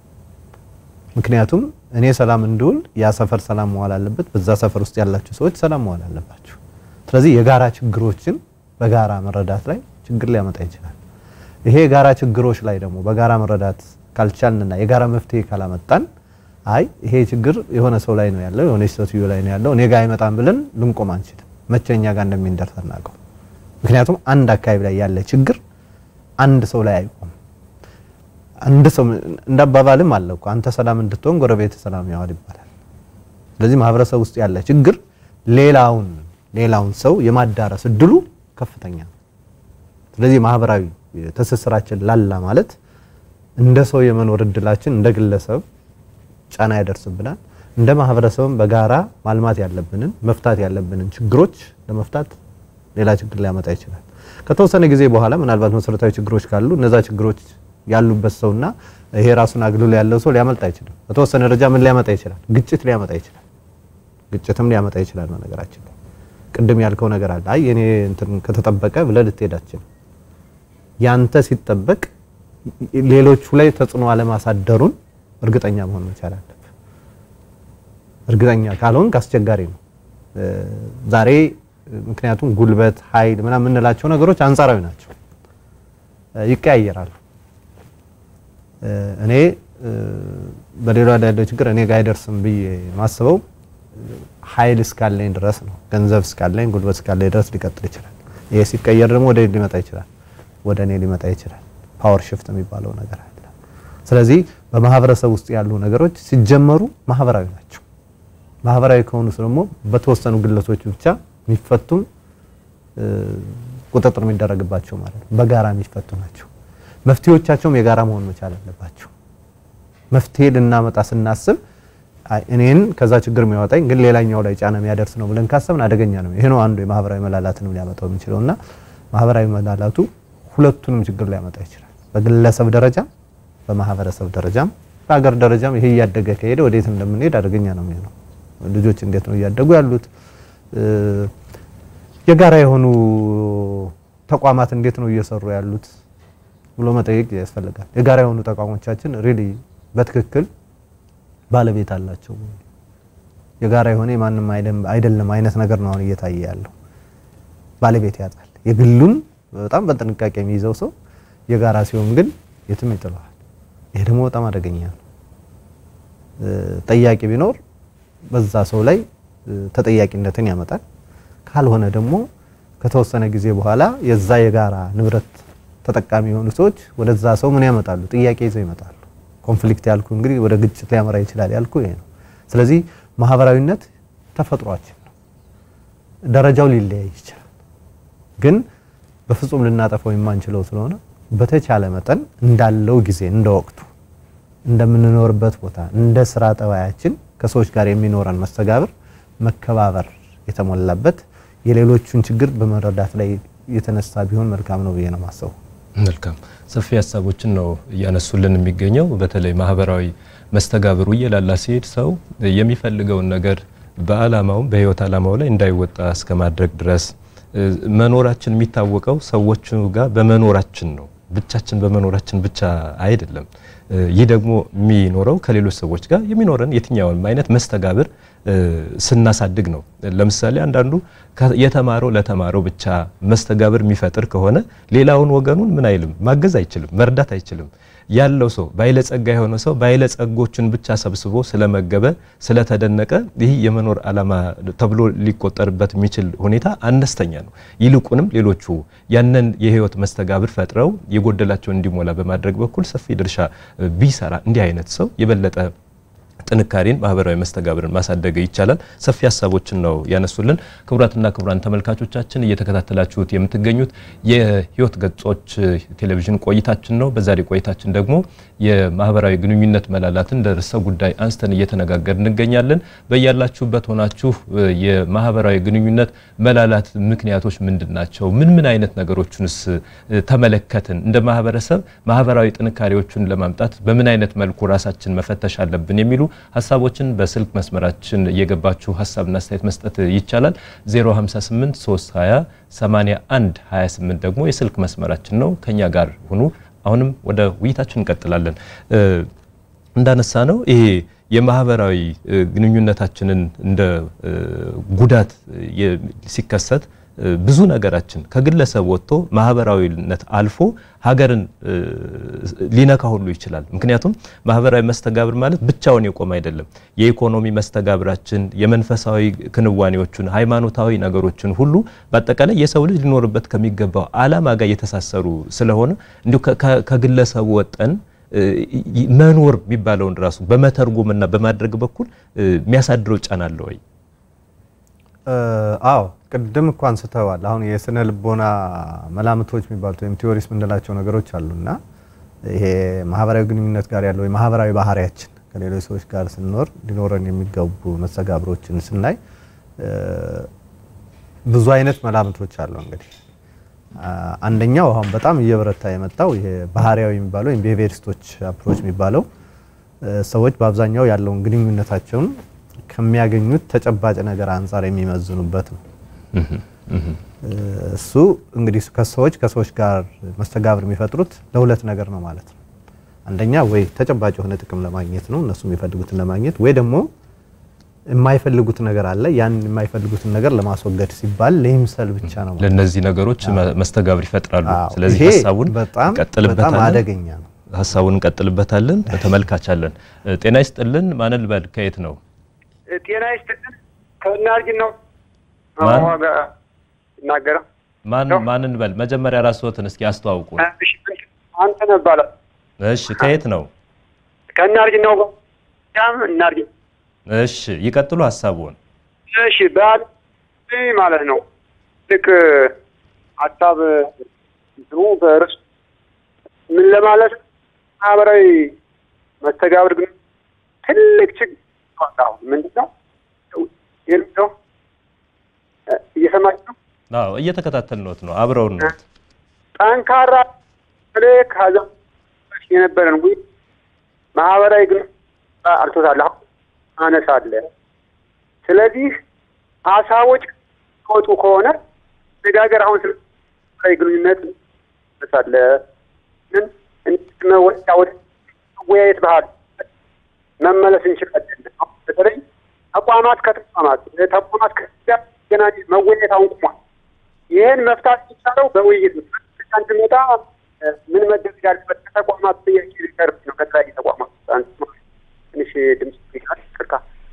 ምክንያቱም እኔ ሰላም እንድውል ያ ሰፈር ሰላም መዋል አለበት። በዛ ሰፈር ውስጥ ያላችሁ ሰዎች ሰላም መዋል አለባችሁ። ስለዚህ የጋራ ችግሮችን በጋራ መረዳት ላይ ችግር ሊያመጣ ይችላል። ይሄ የጋራ ችግሮች ላይ ደግሞ በጋራ መረዳት ካልቻልንና የጋራ መፍትሄ ካላመጣን አይ ይሄ ችግር የሆነ ሰው ላይ ነው ያለው የሆነ ሴትዮ ላይ ነው ያለው እኔ ጋር አይመጣም ብለን ልንቆም አንችልም። መቼ እኛ ጋር እንደሚንደርስ አናውቀው። ምክንያቱም አንድ አካባቢ ላይ ያለ ችግር አንድ ሰው ላይ አይቆም። አንድ ሰው እንዳባባልም አለ እኮ አንተ ሰላም እንድትሆን ጎረቤት ሰላም ያዋል ይባላል። ስለዚህ ማህበረሰብ ውስጥ ያለ ችግር ሌላውን ሌላውን ሰው የማዳረስ እድሉ ከፍተኛ ነው። ስለዚህ ማህበራዊ ትስስራችን ላላ ማለት እንደ ሰው የመኖር እድላችን እንደ ግለሰብ ጫና ያደርስብናል። እንደ ማህበረሰብም በጋራ ማልማት ያለብንን መፍታት ያለብንን ችግሮች ለመፍታት ሌላ ችግር ሊያመጣ ይችላል። ከተወሰነ ጊዜ በኋላ ምናልባት መሰረታዊ ችግሮች ካሉ እነዛ ችግሮች ያሉበት ሰውና ይሄ ራሱን አግልሎ ያለው ሰው ሊያመልጥ አይችልም። በተወሰነ ደረጃ ምን ሊያመጣ ይችላል? ግጭት ሊያመጣ ይችላል። ግጭትም ሊያመጣ ይችላል። በነገራችን ላይ ቅድም ያልከው ነገር አለ። አይ እኔ እንትን ከተጠበቀ ብለህ ልትሄድ አትችልም። ያንተ ሲጠበቅ ሌሎቹ ላይ ተጽዕኖ አለማሳደሩን እርግጠኛ መሆን መቻል አለብህ። እርግጠኛ ካልሆንክ አስቸጋሪ ነው። ዛሬ ምክንያቱም ጉልበት፣ ኃይል ምናምን የምንላቸው ነገሮች አንጻራዊ ናቸው፣ ይቀያየራሉ። እኔ በሌላ ያለው ችግር እኔ ጋር አይደርስም ብዬ ማስበው ኃይል እስካለኝ ድረስ ነው። ገንዘብ እስካለኝ፣ ጉልበት እስካለኝ ድረስ ሊቀጥል ይችላል። ይሄ ሲቀየር ደግሞ ወደ ሊመጣ ይችላል፣ ወደ እኔ ሊመጣ ይችላል። ፓወር ሽፍት የሚባለው ነገር አለ። ስለዚህ በማህበረሰብ ውስጥ ያሉ ነገሮች ሲጀመሩ ማህበራዊ ናቸው። ማህበራዊ ከሆኑ ደግሞ በተወሰኑ ግለሰቦች ብቻ የሚፈቱም ቁጥጥር የሚደረግባቸው ማለት ነው። በጋራ የሚፈቱ ናቸው። መፍትሄዎቻቸውም የጋራ መሆን መቻል አለባቸው። መፍትሄ ልናመጣ ስናስብ እኔን ከዛ ችግር የሚያወጣኝ ግን ሌላኛው ላይ ጫና የሚያደርስ ነው ብለን ካሰብን አደገኛ ነው። ይሄ ነው አንዱ የማህበራዊ መላላትንም ሊያመጣው የሚችለው እና ማህበራዊ መላላቱ ሁለቱንም ችግር ሊያመጣ ይችላል። በግለሰብ ደረጃም በማህበረሰብ ደረጃም በሀገር ደረጃም ይሄ እያደገ ከሄደ ወዴት እንደምንሄድ አደገኛ ነው የሚሆነው። ልጆች እንዴት ነው እያደጉ ያሉት? የጋራ የሆኑ ተቋማት እንዴት ነው እየሰሩ ያሉት ብሎ መጠየቅ ያስፈልጋል። የጋራ የሆኑ ተቋሞቻችን ሪሊ በትክክል ባለቤት አላቸው? የጋራ የሆነ የማንም አይደለም አይነት ነገር ነው አሁን እየታየ ያለው። ባለቤት ያጣል። የግሉን በጣም በጥንቃቄ የሚይዘው ሰው የጋራ ሲሆን ግን የትም ይጥለዋል። ይሄ ደግሞ በጣም አደገኛ ነው። ጠያቂ ቢኖር በዛ ሰው ላይ ተጠያቂነትን ያመጣል። ካልሆነ ደግሞ ከተወሰነ ጊዜ በኋላ የዛ የጋራ ንብረት ተጠቃሚ የሆኑ ሰዎች ወደዛ ሰው ምን ያመጣሉ? ጥያቄ ይዘው ይመጣሉ። ኮንፍሊክት ያልኩ እንግዲህ ወደ ግጭት ሊያመራ ይችላል ያልኩ ይሄ ነው። ስለዚህ ማህበራዊነት ተፈጥሯችን ነው። ደረጃው ሊለያይ ይችላል፣ ግን በፍጹም ልናጠፋው የማንችለው ስለሆነ በተቻለ መጠን እንዳለው ጊዜ እንደ ወቅቱ እንደምንኖርበት ቦታ እንደ ስራ ጠባያችን ከሰዎች ጋር የሚኖረን መስተጋብር መከባበር የተሞላበት የሌሎቹን ችግር በመረዳት ላይ የተነሳ ቢሆን መልካም ነው ብዬ ነው ማሰቡ። መልካም ሰፊ ሀሳቦችን ነው እያነሱልን የሚገኘው። በተለይ ማህበራዊ መስተጋብሩ እየላላ ሲሄድ ሰው የሚፈልገውን ነገር በአላማውም በህይወት አላማው ላይ እንዳይወጣ እስከ ማድረግ ድረስ መኖራችን የሚታወቀው ሰዎቹ ጋር በመኖራችን ነው። ብቻችን በመኖራችን ብቻ አይደለም። ይህ ደግሞ የሚኖረው ከሌሎች ሰዎች ጋር የሚኖረን የትኛውንም አይነት መስተጋብር ስናሳድግ ነው። ለምሳሌ አንዳንዱ የተማረው ለተማረው ብቻ መስተጋብር የሚፈጥር ከሆነ ሌላውን ወገኑን ምን አይልም፣ ማገዝ አይችልም፣ መርዳት አይችልም። ያለው ሰው ባይለጸጋ የሆነ ሰው ባይለጸጎችን ብቻ ሰብስቦ ስለመገበ ስለተደነቀ ይህ የመኖር ዓላማ ተብሎ ሊቆጠርበት የሚችል ሁኔታ አነስተኛ ነው። ይልቁንም ሌሎቹ ያንን የህይወት መስተጋብር ፈጥረው የጎደላቸውን እንዲሞላ በማድረግ በኩል ሰፊ ድርሻ ቢሰራ እንዲህ አይነት ሰው የበለጠ ጥንካሬን ማህበራዊ መስተጋብርን ማሳደግ ይቻላል። ሰፊ ሀሳቦችን ነው ያነሱልን። ክቡራትና ክቡራን ተመልካቾቻችን እየተከታተላችሁት የምትገኙት የህይወት ገጾች ቴሌቪዥን ቆይታችን ነው። በዛሬ ቆይታችን ደግሞ የማህበራዊ ግንኙነት መላላትን ርዕሰ ጉዳይ አንስተን እየተነጋገር እንገኛለን። በያላችሁበት ሆናችሁ የማህበራዊ ግንኙነት መላላት ምክንያቶች ምንድን ናቸው? ምን ምን አይነት ነገሮችንስ ተመለከትን? እንደ ማህበረሰብ ማህበራዊ ጥንካሬዎቹን ለማምጣት በምን አይነት መልኩ ራሳችን መፈተሽ አለብን የሚሉ ሀሳቦችን በስልክ መስመራችን እየገባችሁ ሀሳብና አስተያየት መስጠት ይቻላል። 058 320 81 28 ደግሞ የስልክ መስመራችን ነው። ከኛ ጋር ሁኑ። አሁንም ወደ ውይይታችን እንቀጥላለን። እንዳነሳ ነው ይሄ የማህበራዊ ግንኙነታችንን እንደ ጉዳት ሲከሰት ብዙ ነገራችን ከግለሰብ ወጥቶ ማህበራዊነት አልፎ ሀገርን ሊነካ ሁሉ ይችላል። ምክንያቱም ማህበራዊ መስተጋብር ማለት ብቻውን የቆመ አይደለም። የኢኮኖሚ መስተጋብራችን፣ የመንፈሳዊ ክንዋኔዎቹን፣ ሃይማኖታዊ ነገሮችን ሁሉ በአጠቃላይ የሰው ልጅ ሊኖርበት ከሚገባው ዓላማ ጋር የተሳሰሩ ስለሆነ እንዲሁ ከግለሰቡ ወጠን መኖር የሚባለውን ራሱ በመተርጎምና በማድረግ በኩል የሚያሳድረው ጫና አለ ወይ? አዎ ቅድም እኮ አንስተዋል። አሁን የስነ ልቦና መላምቶች የሚባሉት ወይም ቲዎሪስ የምንላቸው ነገሮች አሉና ይሄ ማህበራዊ ግንኙነት ጋር ያለው የማህበራዊ ባህሪያችን ከሌሎች ሰዎች ጋር ስንኖር ሊኖረን የሚገቡ መስተጋብሮችን ስናይ ብዙ አይነት መላምቶች አሉ። እንግዲህ አንደኛው አሁን በጣም እየበረታ የመጣው ይሄ ባህሪያዊ የሚባለው ወይም ቢሄቪየሪስቶች አፕሮች የሚባለው ሰዎች በአብዛኛው ያለውን ግንኙነታቸውን ከሚያገኙት ተጨባጭ ነገር አንጻር የሚመዝኑበት ነው። እሱ እንግዲህ ከሰዎች ከሰዎች ጋር መስተጋብር የሚፈጥሩት ለሁለት ነገር ነው ማለት ነው። አንደኛ ወይ ተጨባጭ የሆነ ጥቅም ለማግኘት ነው፣ እነሱ የሚፈልጉትን ለማግኘት ወይ ደግሞ የማይፈልጉት ነገር አለ። ያን የማይፈልጉትን ነገር ለማስወገድ ሲባል ለይምሰል ብቻ ነው። ለእነዚህ ነገሮች መስተጋብር ይፈጥራሉ። ስለዚህ ይሄ ሀሳቡን በጣም በጣም እንቀጥልበታለን። አደገኛ ነው። ሀሳቡን እንቀጥልበታለን። ተመልካቻለን። ጤና ይስጥልን። ማንን ልበል? ከየት ነው? ጤና ይስጥልን። ከእናርጅ ነው ማን? ይናገረው ማን ማንን በል? መጀመሪያ ራስዎትን እስኪ አስተዋውቁ። አንተ ነህ እባላለሁ። እሺ፣ ከየት ነው? ከእናርጅ ነው ም እናርጅ። እሺ፣ ይቀጥሉ ሀሳቡን። እሺ በዓል ማለት ነው ልክ ሀሳብ እንትኑ በርዕሱ ምን ለማለት ማህበራዊ መስተጋብር ግን ትልቅ ችግር አሁን ምንድን ነው የሚለው እየሰማችሁ ነው። አዎ፣ እየተከታተልነዎት ነው። አብረውን ነው። ጠንካራ ፕሌ ከዛ የነበረን ጉ ማህበራዊ ግን አልቶታል አሁን አነሳለ። ስለዚህ ሀሳቦች ከወጡ ከሆነ ነጋገር አሁን ስለ ማህበራዊ ግንኙነት አነሳለ ምን ወደ መወያየት ባህል መመለስ እንችላለን። አሁን በተለይ ተቋማት ከተቋማት ተቋማት ከገናኝ መወያየት አሁን ቁሟል። ይህን መፍታት የሚቻለው በውይይት ነው። እንድመጣ ምን መደረግ ያለበት ከተቋማት ጥያቄ ሊቀርብ ነው። ከተለያዩ ተቋማት አንዱ ትንሽ ድምፅ ይላል ቅርታ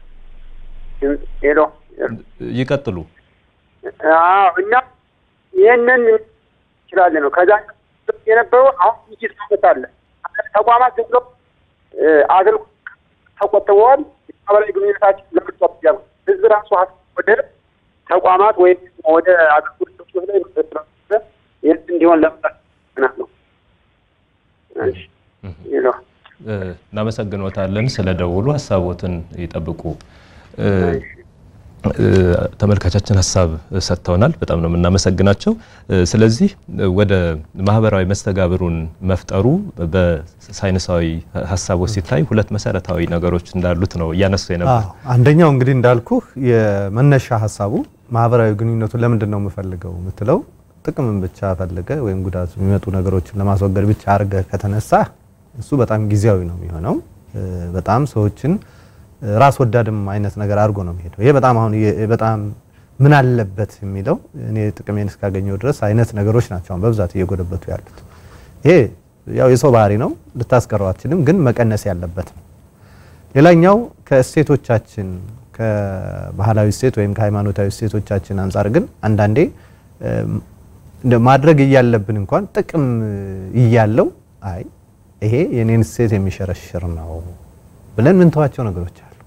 ሄሎ ይቀጥሉ። አዎ እና ይህንን እንችላለን ነው። ከዛ የነበረው አሁን ውይይት ማለት አለ። ተቋማት ዝም ብሎ አገልግሎት ተቆጥበዋል። ማህበራዊ ግንኙነታችን ለምጫት ያሉ ህዝብ ራሱ ወደ ተቋማት ወይም ወደ አገልግሎት ሰጪዎች ላይ መሰረት ይህ እንዲሆን ለምጣት ነው። ሄሎ እናመሰግኖታለን ስለ ደውሉ። ሀሳቦትን ይጠብቁ። ተመልካቻችን ሀሳብ ሰጥተውናል። በጣም ነው የምናመሰግናቸው። ስለዚህ ወደ ማህበራዊ መስተጋብሩን መፍጠሩ በሳይንሳዊ ሀሳቦች ሲታይ ሁለት መሰረታዊ ነገሮች እንዳሉት ነው እያነሱ የነበር። አንደኛው እንግዲህ እንዳልኩህ የመነሻ ሀሳቡ ማህበራዊ ግንኙነቱን ለምንድን ነው የምፈልገው የምትለው ጥቅምን ብቻ ፈልገ ወይም ጉዳት የሚመጡ ነገሮችን ለማስወገድ ብቻ አድርገ ከተነሳ እሱ በጣም ጊዜያዊ ነው የሚሆነው። በጣም ሰዎችን ራስ ወዳድም አይነት ነገር አድርጎ ነው የሚሄደው። ይሄ በጣም አሁን በጣም ምን አለበት የሚለው እኔ ጥቅሜን እስካገኘው ድረስ አይነት ነገሮች ናቸው አሁን በብዛት እየጎደበቱ ያሉት። ይሄ ያው የሰው ባህሪ ነው፣ ልታስቀረው አትችልም፣ ግን መቀነስ ያለበት ነው። ሌላኛው ከእሴቶቻችን ከባህላዊ እሴት ወይም ከሃይማኖታዊ እሴቶቻችን አንጻር ግን አንዳንዴ ማድረግ እያለብን እንኳን ጥቅም እያለው አይ ይሄ የኔን እሴት የሚሸረሽር ነው ብለን ምንተዋቸው ነገሮች አሉ።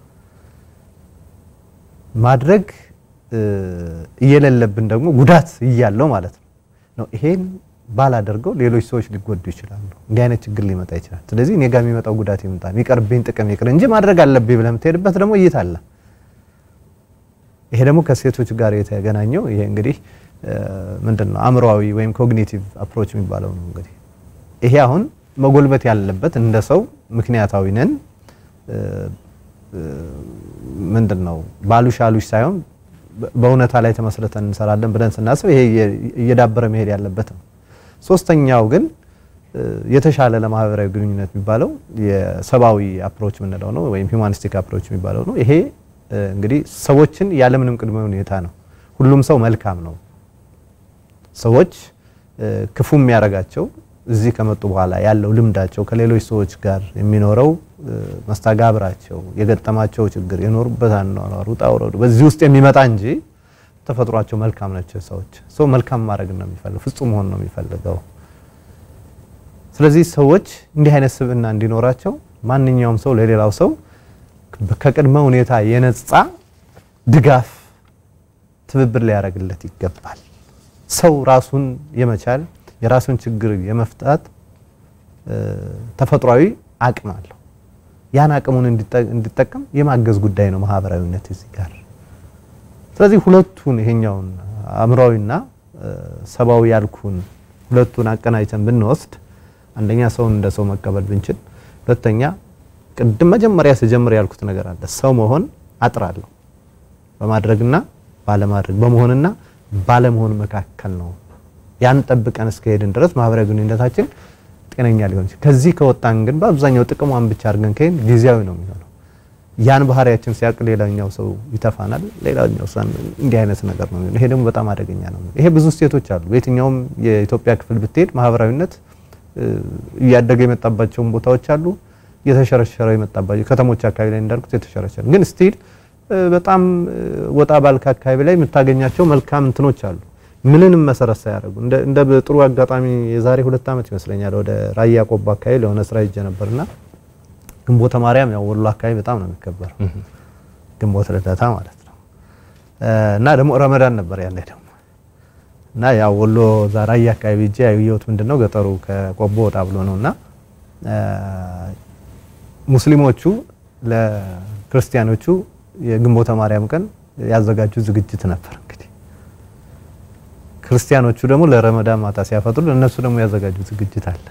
ማድረግ እየሌለብን ደግሞ ጉዳት እያለው ማለት ነው ነው ይሄን ባላደርገው ሌሎች ሰዎች ሊጎዱ ይችላሉ። እንዲህ አይነት ችግር ሊመጣ ይችላል። ስለዚህ እኔ ጋር የሚመጣው ጉዳት ይምጣ የሚቀርብኝ ጥቅም ይቅር እንጂ ማድረግ አለብኝ ብለህ የምትሄድበት ደግሞ እይታ አለ። ይሄ ደግሞ ከሴቶች ጋር የተገናኘው ይሄ እንግዲህ ምንድን ነው አእምሮአዊ ወይም ኮግኒቲቭ አፕሮች የሚባለው ነው። እንግዲህ ይሄ አሁን መጎልበት ያለበት እንደ ሰው ምክንያታዊ ነን ምንድን ነው ባሉሽ አሉሽ ሳይሆን በእውነታ ላይ ተመስርተን እንሰራለን ብለን ስናስብ ይሄ እየዳበረ መሄድ ያለበት ነው። ሶስተኛው ግን የተሻለ ለማህበራዊ ግንኙነት የሚባለው የሰብአዊ አፕሮች የምንለው ነው ወይም ሂውማኒስቲክ አፕሮች የሚባለው ነው። ይሄ እንግዲህ ሰዎችን ያለምንም ቅድመ ሁኔታ ነው። ሁሉም ሰው መልካም ነው። ሰዎች ክፉ የሚያደርጋቸው እዚህ ከመጡ በኋላ ያለው ልምዳቸው ከሌሎች ሰዎች ጋር የሚኖረው መስተጋብራቸው የገጠማቸው ችግር የኖሩበት አኗኗር ውጣ ውረዱ በዚህ ውስጥ የሚመጣ እንጂ ተፈጥሯቸው መልካም ናቸው። ሰዎች ሰው መልካም ማድረግ ነው የሚፈልገው፣ ፍጹም መሆን ነው የሚፈልገው። ስለዚህ ሰዎች እንዲህ አይነት ስብዕና እንዲኖራቸው ማንኛውም ሰው ለሌላው ሰው ከቅድመ ሁኔታ የነጻ ድጋፍ፣ ትብብር ሊያደርግለት ይገባል። ሰው ራሱን የመቻል የራሱን ችግር የመፍታት ተፈጥሯዊ አቅም አለው። ያን አቅሙን እንዲጠቀም የማገዝ ጉዳይ ነው ማህበራዊነት እዚህ ጋር። ስለዚህ ሁለቱን ይሄኛውን አእምሯዊና ሰብአዊ ያልኩን ሁለቱን አቀናጅተን ብንወስድ አንደኛ ሰውን እንደ ሰው መቀበል ብንችል፣ ሁለተኛ ቅድም መጀመሪያ ስጀምር ያልኩት ነገር አለ። ሰው መሆን አጥራለሁ በማድረግና ባለማድረግ በመሆንና ባለመሆን መካከል ነው። ያን ጠብቀን እስከሄድን ድረስ ማህበራዊ ግንኙነታችን ጤነኛ ሊሆን ይችላል። ከዚህ ከወጣን ግን በአብዛኛው ጥቅሟን ብቻ አድርገን ከሄድን ጊዜያዊ ነው የሚሆነው። ያን ባህሪያችን ሲያውቅ ሌላኛው ሰው ይተፋናል። ሌላኛው ሰው እንዲህ አይነት ነገር ነው የሚሆነው። ይሄ ደግሞ በጣም አደገኛ ነው። ይሄ ብዙ ስቴቶች አሉ። በየትኛውም የኢትዮጵያ ክፍል ብትሄድ ማህበራዊነት እያደገ የመጣባቸውን ቦታዎች አሉ። እየተሸረሸረ የመጣባቸው ከተሞች አካባቢ ላይ እንዳልኩት የተሸረሸረ ግን ስቲል በጣም ወጣ ባልክ አካባቢ ላይ የምታገኛቸው መልካም እንትኖች አሉ ምንንም መሰረት ሳያደርጉ እንደ ጥሩ አጋጣሚ የዛሬ ሁለት ዓመት ይመስለኛል ወደ ራያ ቆቦ አካባቢ ለሆነ ስራ ሄጄ ነበርና ግንቦተ ማርያም ያው ወሎ አካባቢ በጣም ነው የሚከበረው ግንቦት ልደታ ማለት ነው። እና ደግሞ ረመዳን ነበር ያኔ ደግሞ እና ያው ወሎ እዛ ራያ አካባቢ ሄጄ ያየሁት ምንድነው ገጠሩ ከቆቦ ወጣ ብሎ ነውና ሙስሊሞቹ ለክርስቲያኖቹ የግንቦተ ማርያም ቀን ያዘጋጁ ዝግጅት ነበር እንግዲህ ክርስቲያኖቹ ደግሞ ለረመዳን ማታ ሲያፈጥሩ እነሱ ደግሞ ያዘጋጁ ዝግጅት አለ።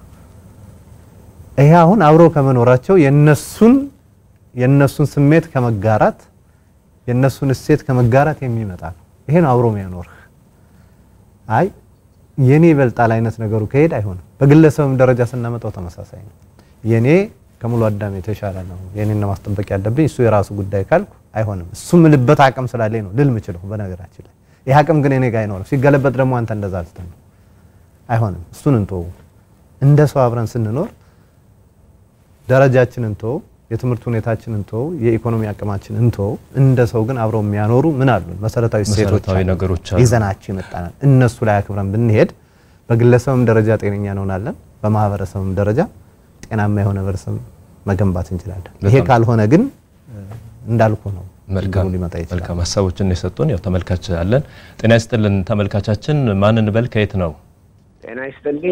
ይሄ አሁን አብሮ ከመኖራቸው የነሱን የነሱን ስሜት ከመጋራት የነሱን እሴት ከመጋራት የሚመጣ ነው። ይሄ ነው አብሮ የሚያኖርህ። አይ የኔ ይበልጣል አይነት ነገሩ ከሄድ አይሆንም። በግለሰብም ደረጃ ስናመጣው ተመሳሳይ ነው። የኔ ከሙሉ አዳም የተሻለ ነው፣ የኔን ነው ማስጠበቅ ያለብኝ፣ እሱ የራሱ ጉዳይ ካልኩ አይሆንም። እሱ ምልበት አቅም ስላለኝ ነው ልል ምችለው በነገራችን ላይ ይህ አቅም ግን እኔ ጋር አይኖርም። ሲገለበጥ ደግሞ አንተ እንደዛ ልትል ነው። አይሆንም። እሱን እንተው። እንደ ሰው አብረን ስንኖር ደረጃችንን እንተው፣ የትምህርት ሁኔታችንን እንተው፣ የኢኮኖሚ አቅማችንን እንተው። እንደ ሰው ግን አብረው የሚያኖሩ ምን አሉ መሰረታዊ ሴቶች መሰረታዊ ነገሮች አሉ። ይዘናቸው የመጣናል። እነሱ ላይ አክብረን ብንሄድ በግለሰብም ደረጃ ጤነኛ እንሆናለን፣ በማህበረሰብም ደረጃ ጤናማ የሆነ ህብረተሰብ መገንባት እንችላለን። ይሄ በጣም ካልሆነ ግን እንዳልኩ ነው መልካም ችግሩ ሊመጣ ይችላል። መልካም ሀሳቦችን የሰጡን ያው ተመልካች አለን። ጤና ይስጥልን ተመልካቻችን፣ ማን እንበል? ከየት ነው? ጤና ይስጥልኝ።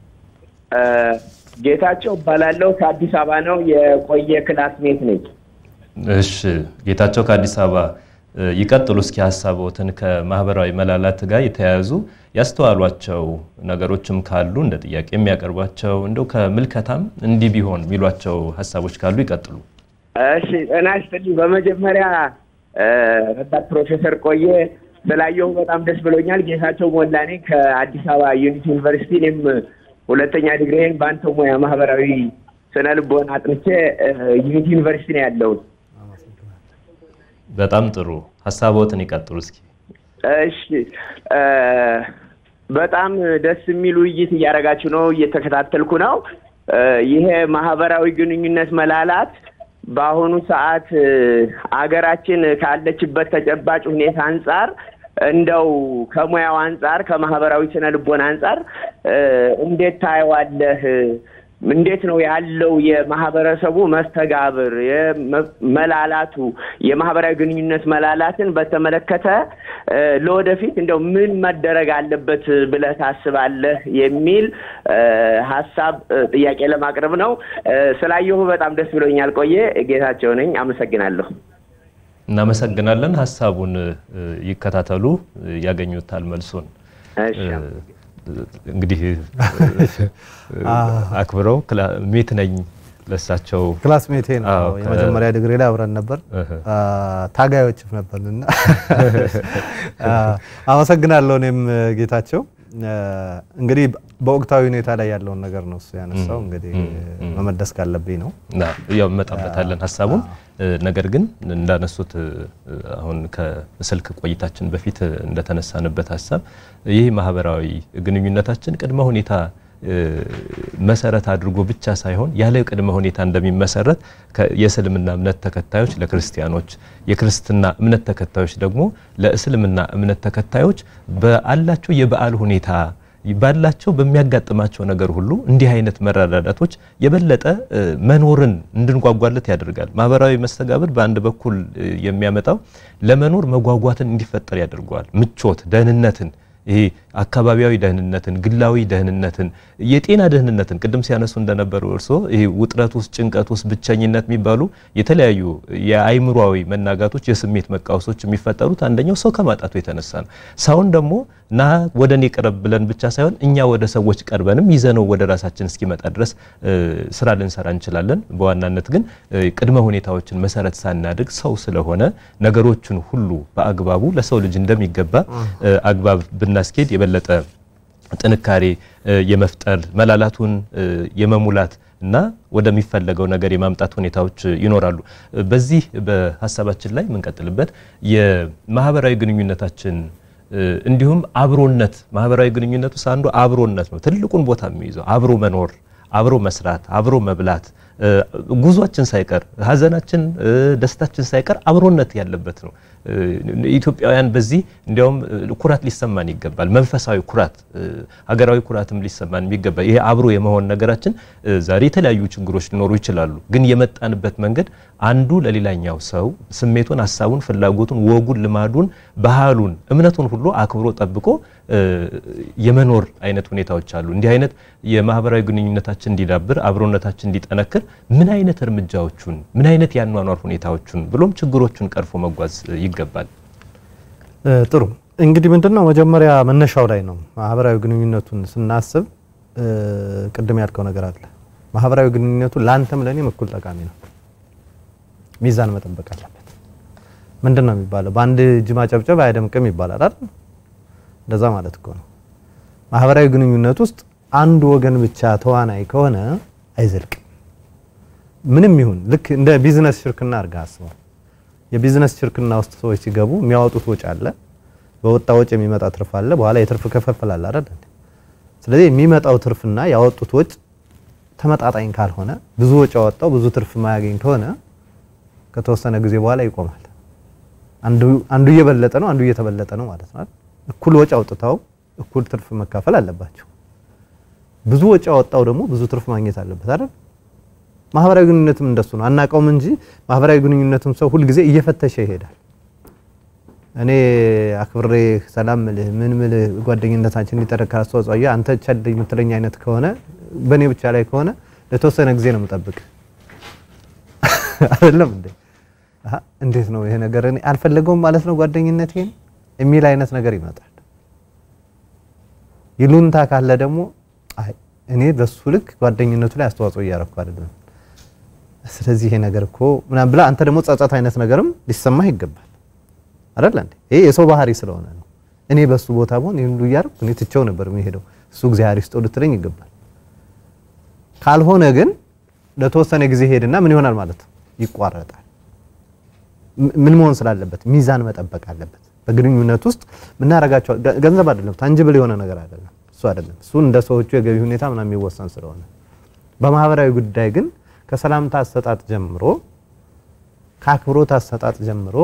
ጌታቸው እባላለሁ ከአዲስ አበባ ነው። የቆየ ክላስሜት ነኝ። እሺ ጌታቸው ከአዲስ አበባ እ፣ ይቀጥሉ እስኪ ሀሳቦትን ከማህበራዊ መላላት ጋር የተያያዙ ያስተዋሏቸው ነገሮችም ካሉ እንደ ጥያቄ የሚያቀርቧቸው እንደው ከምልከታም እንዲህ ቢሆን የሚሏቸው ሀሳቦች ካሉ ይቀጥሉ። እሺ ጤና ይስጥልኝ። በመጀመሪያ እ፣ ረዳት ፕሮፌሰር ቆየ ስላየሁ በጣም ደስ ብሎኛል። ጌታቸው ሞላ ነኝ ከአዲስ አበባ ዩኒቲ ዩኒቨርሲቲ። እኔም ሁለተኛ ዲግሪን በአንተ ሙያ ማህበራዊ ስነ ልቦና አጥንቼ እ፣ ዩኒቲ ዩኒቨርሲቲ ነው ያለሁት። በጣም ጥሩ ሀሳቦትን ይቀጥሉ እስኪ። እሺ እ፣ በጣም ደስ የሚል ውይይት እያደረጋችሁ ነው፣ እየተከታተልኩ ነው። እ፣ ይሄ ማህበራዊ ግንኙነት መላላት በአሁኑ ሰዓት እ፣ አገራችን ካለችበት ተጨባጭ ሁኔታ አንጻር እንደው ከሙያው አንጻር ከማህበራዊ ስነ ልቦና አንጻር እ፣ እንዴት ታየዋለህ? እንዴት ነው ያለው የማህበረሰቡ መስተጋብር የመ- መላላቱ የማህበራዊ ግንኙነት መላላትን በተመለከተ እ፣ ለወደፊት እንደው ምን መደረግ አለበት ብለህ ታስባለህ የሚል እ፣ ሀሳብ እ፣ ጥያቄ ለማቅረብ ነው። እ፣ ስላየሁ በጣም ደስ ብሎኛል። ቆየ ጌታቸው ነኝ። አመሰግናለሁ። እናመሰግናለን። ሀሳቡን እ፣ ይከታተሉ፣ እ፣ ያገኙታል መልሱን። እሺ እንግዲህ አክብረው ክላ- ሜት ነኝ ለሳቸው ክላስሜቴ ነው። አዎ፣ ከ- የመጀመሪያ ዲግሪ ላይ አብረን ነበር። እህ። አ፣ ታጋዮችም ነበርንና አ፣ አመሰግናለሁ። እኔም ጌታቸው አ፣ እንግዲህ በወቅታዊ ሁኔታ ላይ ያለውን ነገር ነው እሱ ያነሳው። እንግዲህ መመለስ ካለብኝ ነው። ና ያው እንመጣበታለን ሀሳቡን። ነገር ግን እንዳነሱት እ፣ አሁን ከስልክ ቆይታችን በፊት እንደተነሳንበት ሀሳብ ይህ ማህበራዊ ግንኙነታችን ቅድመ ሁኔታ እ፣ መሰረት አድርጎ ብቻ ሳይሆን ያለ ቅድመ ሁኔታ እንደሚመሰረት ከ- የእስልምና እምነት ተከታዮች ለክርስቲያኖች፣ የክርስትና እምነት ተከታዮች ደግሞ ለእስልምና እምነት ተከታዮች በአላቸው የበዓል ሁኔታ ባላቸው በሚያጋጥማቸው ነገር ሁሉ እንዲህ አይነት መረዳዳቶች የበለጠ እ፣ መኖርን እንድንጓጓለት ያደርጋል። ማህበራዊ መስተጋብር በአንድ በኩል እ፣ የሚያመጣው ለመኖር መጓጓትን እንዲፈጠር ያደርገዋል። ምቾት፣ ደህንነትን ይሄ አካባቢያዊ ደህንነትን፣ ግላዊ ደህንነትን፣ የጤና ደህንነትን ቅድም ሲያነሱ እንደነበሩ እርስዎ ይሄ ውጥረት ውስጥ፣ ጭንቀት ውስጥ፣ ብቸኝነት የሚባሉ የተለያዩ የአይምሯዊ መናጋቶች፣ የስሜት መቃወሶች የሚፈጠሩት አንደኛው ሰው ከማጣቱ የተነሳ ነው። ሰውን ደግሞ ና ወደ እኔ ቅረብ ብለን ብቻ ሳይሆን እኛ ወደ ሰዎች ቀርበንም ይዘነው ወደ ራሳችን እስኪመጣ ድረስ እ፣ ስራ ልንሰራ እንችላለን። በዋናነት ግን እ፣ ቅድመ ሁኔታዎችን መሰረት ሳናድግ ሰው ስለሆነ ነገሮችን ሁሉ በአግባቡ ለሰው ልጅ እንደሚገባ እ፣ አግባብ ብናስኬድ የበለጠ ጥንካሬ እ፣ የመፍጠር መላላቱን እ፣ የመሙላት እና ወደሚፈለገው ነገር የማምጣት ሁኔታዎች ይኖራሉ። እ፣ በዚህ በሀሳባችን ላይ የምንቀጥልበት የማህበራዊ ግንኙነታችን እ፣ እንዲሁም አብሮነት ማህበራዊ ግንኙነት ውስጥ አንዱ አብሮነት ነው። ትልቁን ቦታ የሚይዘው አብሮ መኖር፣ አብሮ መስራት፣ አብሮ መብላት እ፣ ጉዟችን ሳይቀር ሀዘናችን፣ እ፣ ደስታችን ሳይቀር አብሮነት ያለበት ነው። እ፣ ኢትዮጵያውያን በዚህ እንዲያውም እ፣ ኩራት ሊሰማን ይገባል። መንፈሳዊ ኩራት፣ እ፣ ሀገራዊ ኩራትም ሊሰማን ይገባል። ይሄ አብሮ የመሆን ነገራችን እ፣ ዛሬ የተለያዩ ችግሮች ሊኖሩ ይችላሉ። ግን የመጣንበት መንገድ አንዱ ለሌላኛው ሰው ስሜቱን፣ ሀሳቡን፣ ፍላጎቱን፣ ወጉን፣ ልማዱን፣ ባህሉን፣ እምነቱን ሁሉ አክብሮ ጠብቆ እ፣ የመኖር አይነት ሁኔታዎች አሉ። እንዲህ አይነት የማህበራዊ ግንኙነታችን እንዲዳብር አብሮነታችን እንዲጠነክር ምን አይነት እርምጃዎቹን ምን አይነት የአኗኗር ሁኔታዎቹን ብሎም ችግሮቹን ቀርፎ መጓዝ እ፣ ይገባል? እ፣ ጥሩ እንግዲህ ምንድን ነው መጀመሪያ መነሻው ላይ ነው። ማህበራዊ ግንኙነቱን ስናስብ እ፣ ቅድም ያልከው ነገር አለ። ማህበራዊ ግንኙነቱ ለአንተም ለእኔም እኩል ጠቃሚ ነው። ሚዛን መጠበቅ አለበት። ምንድን ነው የሚባለው? በአንድ እጅ ማጨብጨብ አያደምቅም ይባላል አይደል? እንደዛ ማለት እኮ ነው። ማህበራዊ ግንኙነት ውስጥ አንዱ ወገን ብቻ ተዋናይ ከሆነ አይዘልቅም። ምንም ይሁን ልክ እንደ ቢዝነስ ሽርክና አድርገህ አስበው። የቢዝነስ ሽርክና ውስጥ ሰዎች ሲገቡ የሚያወጡት ወጪ አለ፣ በወጣ ወጪ የሚመጣ ትርፍ አለ፣ በኋላ የትርፍ ክፍፍል አለ አይደል? ስለዚህ የሚመጣው ትርፍና ያወጡት ወጭ ተመጣጣኝ ካልሆነ ብዙ ወጪ ያወጣው ብዙ ትርፍ ማያገኝ ከሆነ ከተወሰነ ጊዜ በኋላ ይቆማል። አንዱ አንዱ እየበለጠ ነው፣ አንዱ እየተበለጠ ነው ማለት ነው። እኩል ወጪ አውጥተው እኩል ትርፍ መካፈል አለባቸው። ብዙ ወጪ ያወጣው ደግሞ ብዙ ትርፍ ማግኘት አለበት አይደል? ማህበራዊ ግንኙነትም እንደሱ ነው። አናውቀውም እንጂ ማህበራዊ ግንኙነትም ሰው ሁልጊዜ እየፈተሸ ይሄዳል። እኔ አክብሬ ሰላም ምልህ ምን ምልህ ጓደኝነታችን ሊጠረካ አስተዋጽኦ አየህ አንተ ቸል የምትለኝ አይነት ከሆነ በእኔ ብቻ ላይ ከሆነ ለተወሰነ ጊዜ ነው የምጠብቅ አይደለም እንዴ? አሀ እንዴት ነው ይሄ ነገር እኔ አልፈለገውም ማለት ነው ጓደኝነቴን የሚል አይነት ነገር ይመጣል። ይሉንታ ካለ ደግሞ አይ እኔ በሱ ልክ ጓደኝነቱ ላይ አስተዋጽኦ እያረኩ አይደለም፣ ስለዚህ ይሄ ነገር እኮ ምናምን ብላ አንተ ደግሞ ጸጸት አይነት ነገርም ሊሰማህ ይገባል አይደል እንዴ? ይሄ የሰው ባህሪ ስለሆነ ነው። እኔ በሱ ቦታ ብሆን ይሄን ሁሉ እያረኩ እኔ ትቼው ነበር የሚሄደው እሱ እግዚአብሔር ይስጠው ልትለኝ ይገባል። ካልሆነ ግን ለተወሰነ ጊዜ ሄድና ምን ይሆናል ማለት ነው ይቋረጣል። ምን መሆን ስላለበት ሚዛን መጠበቅ አለበት። በግንኙነት ውስጥ የምናደርጋቸው ገንዘብ አይደለም፣ ታንጅብል የሆነ ነገር አይደለም። እሱ አይደለም እሱ እንደ ሰዎቹ የገቢ ሁኔታ ምናምን የሚወሰን ስለሆነ፣ በማህበራዊ ጉዳይ ግን ከሰላምታ አሰጣጥ ጀምሮ ከአክብሮት አሰጣጥ ጀምሮ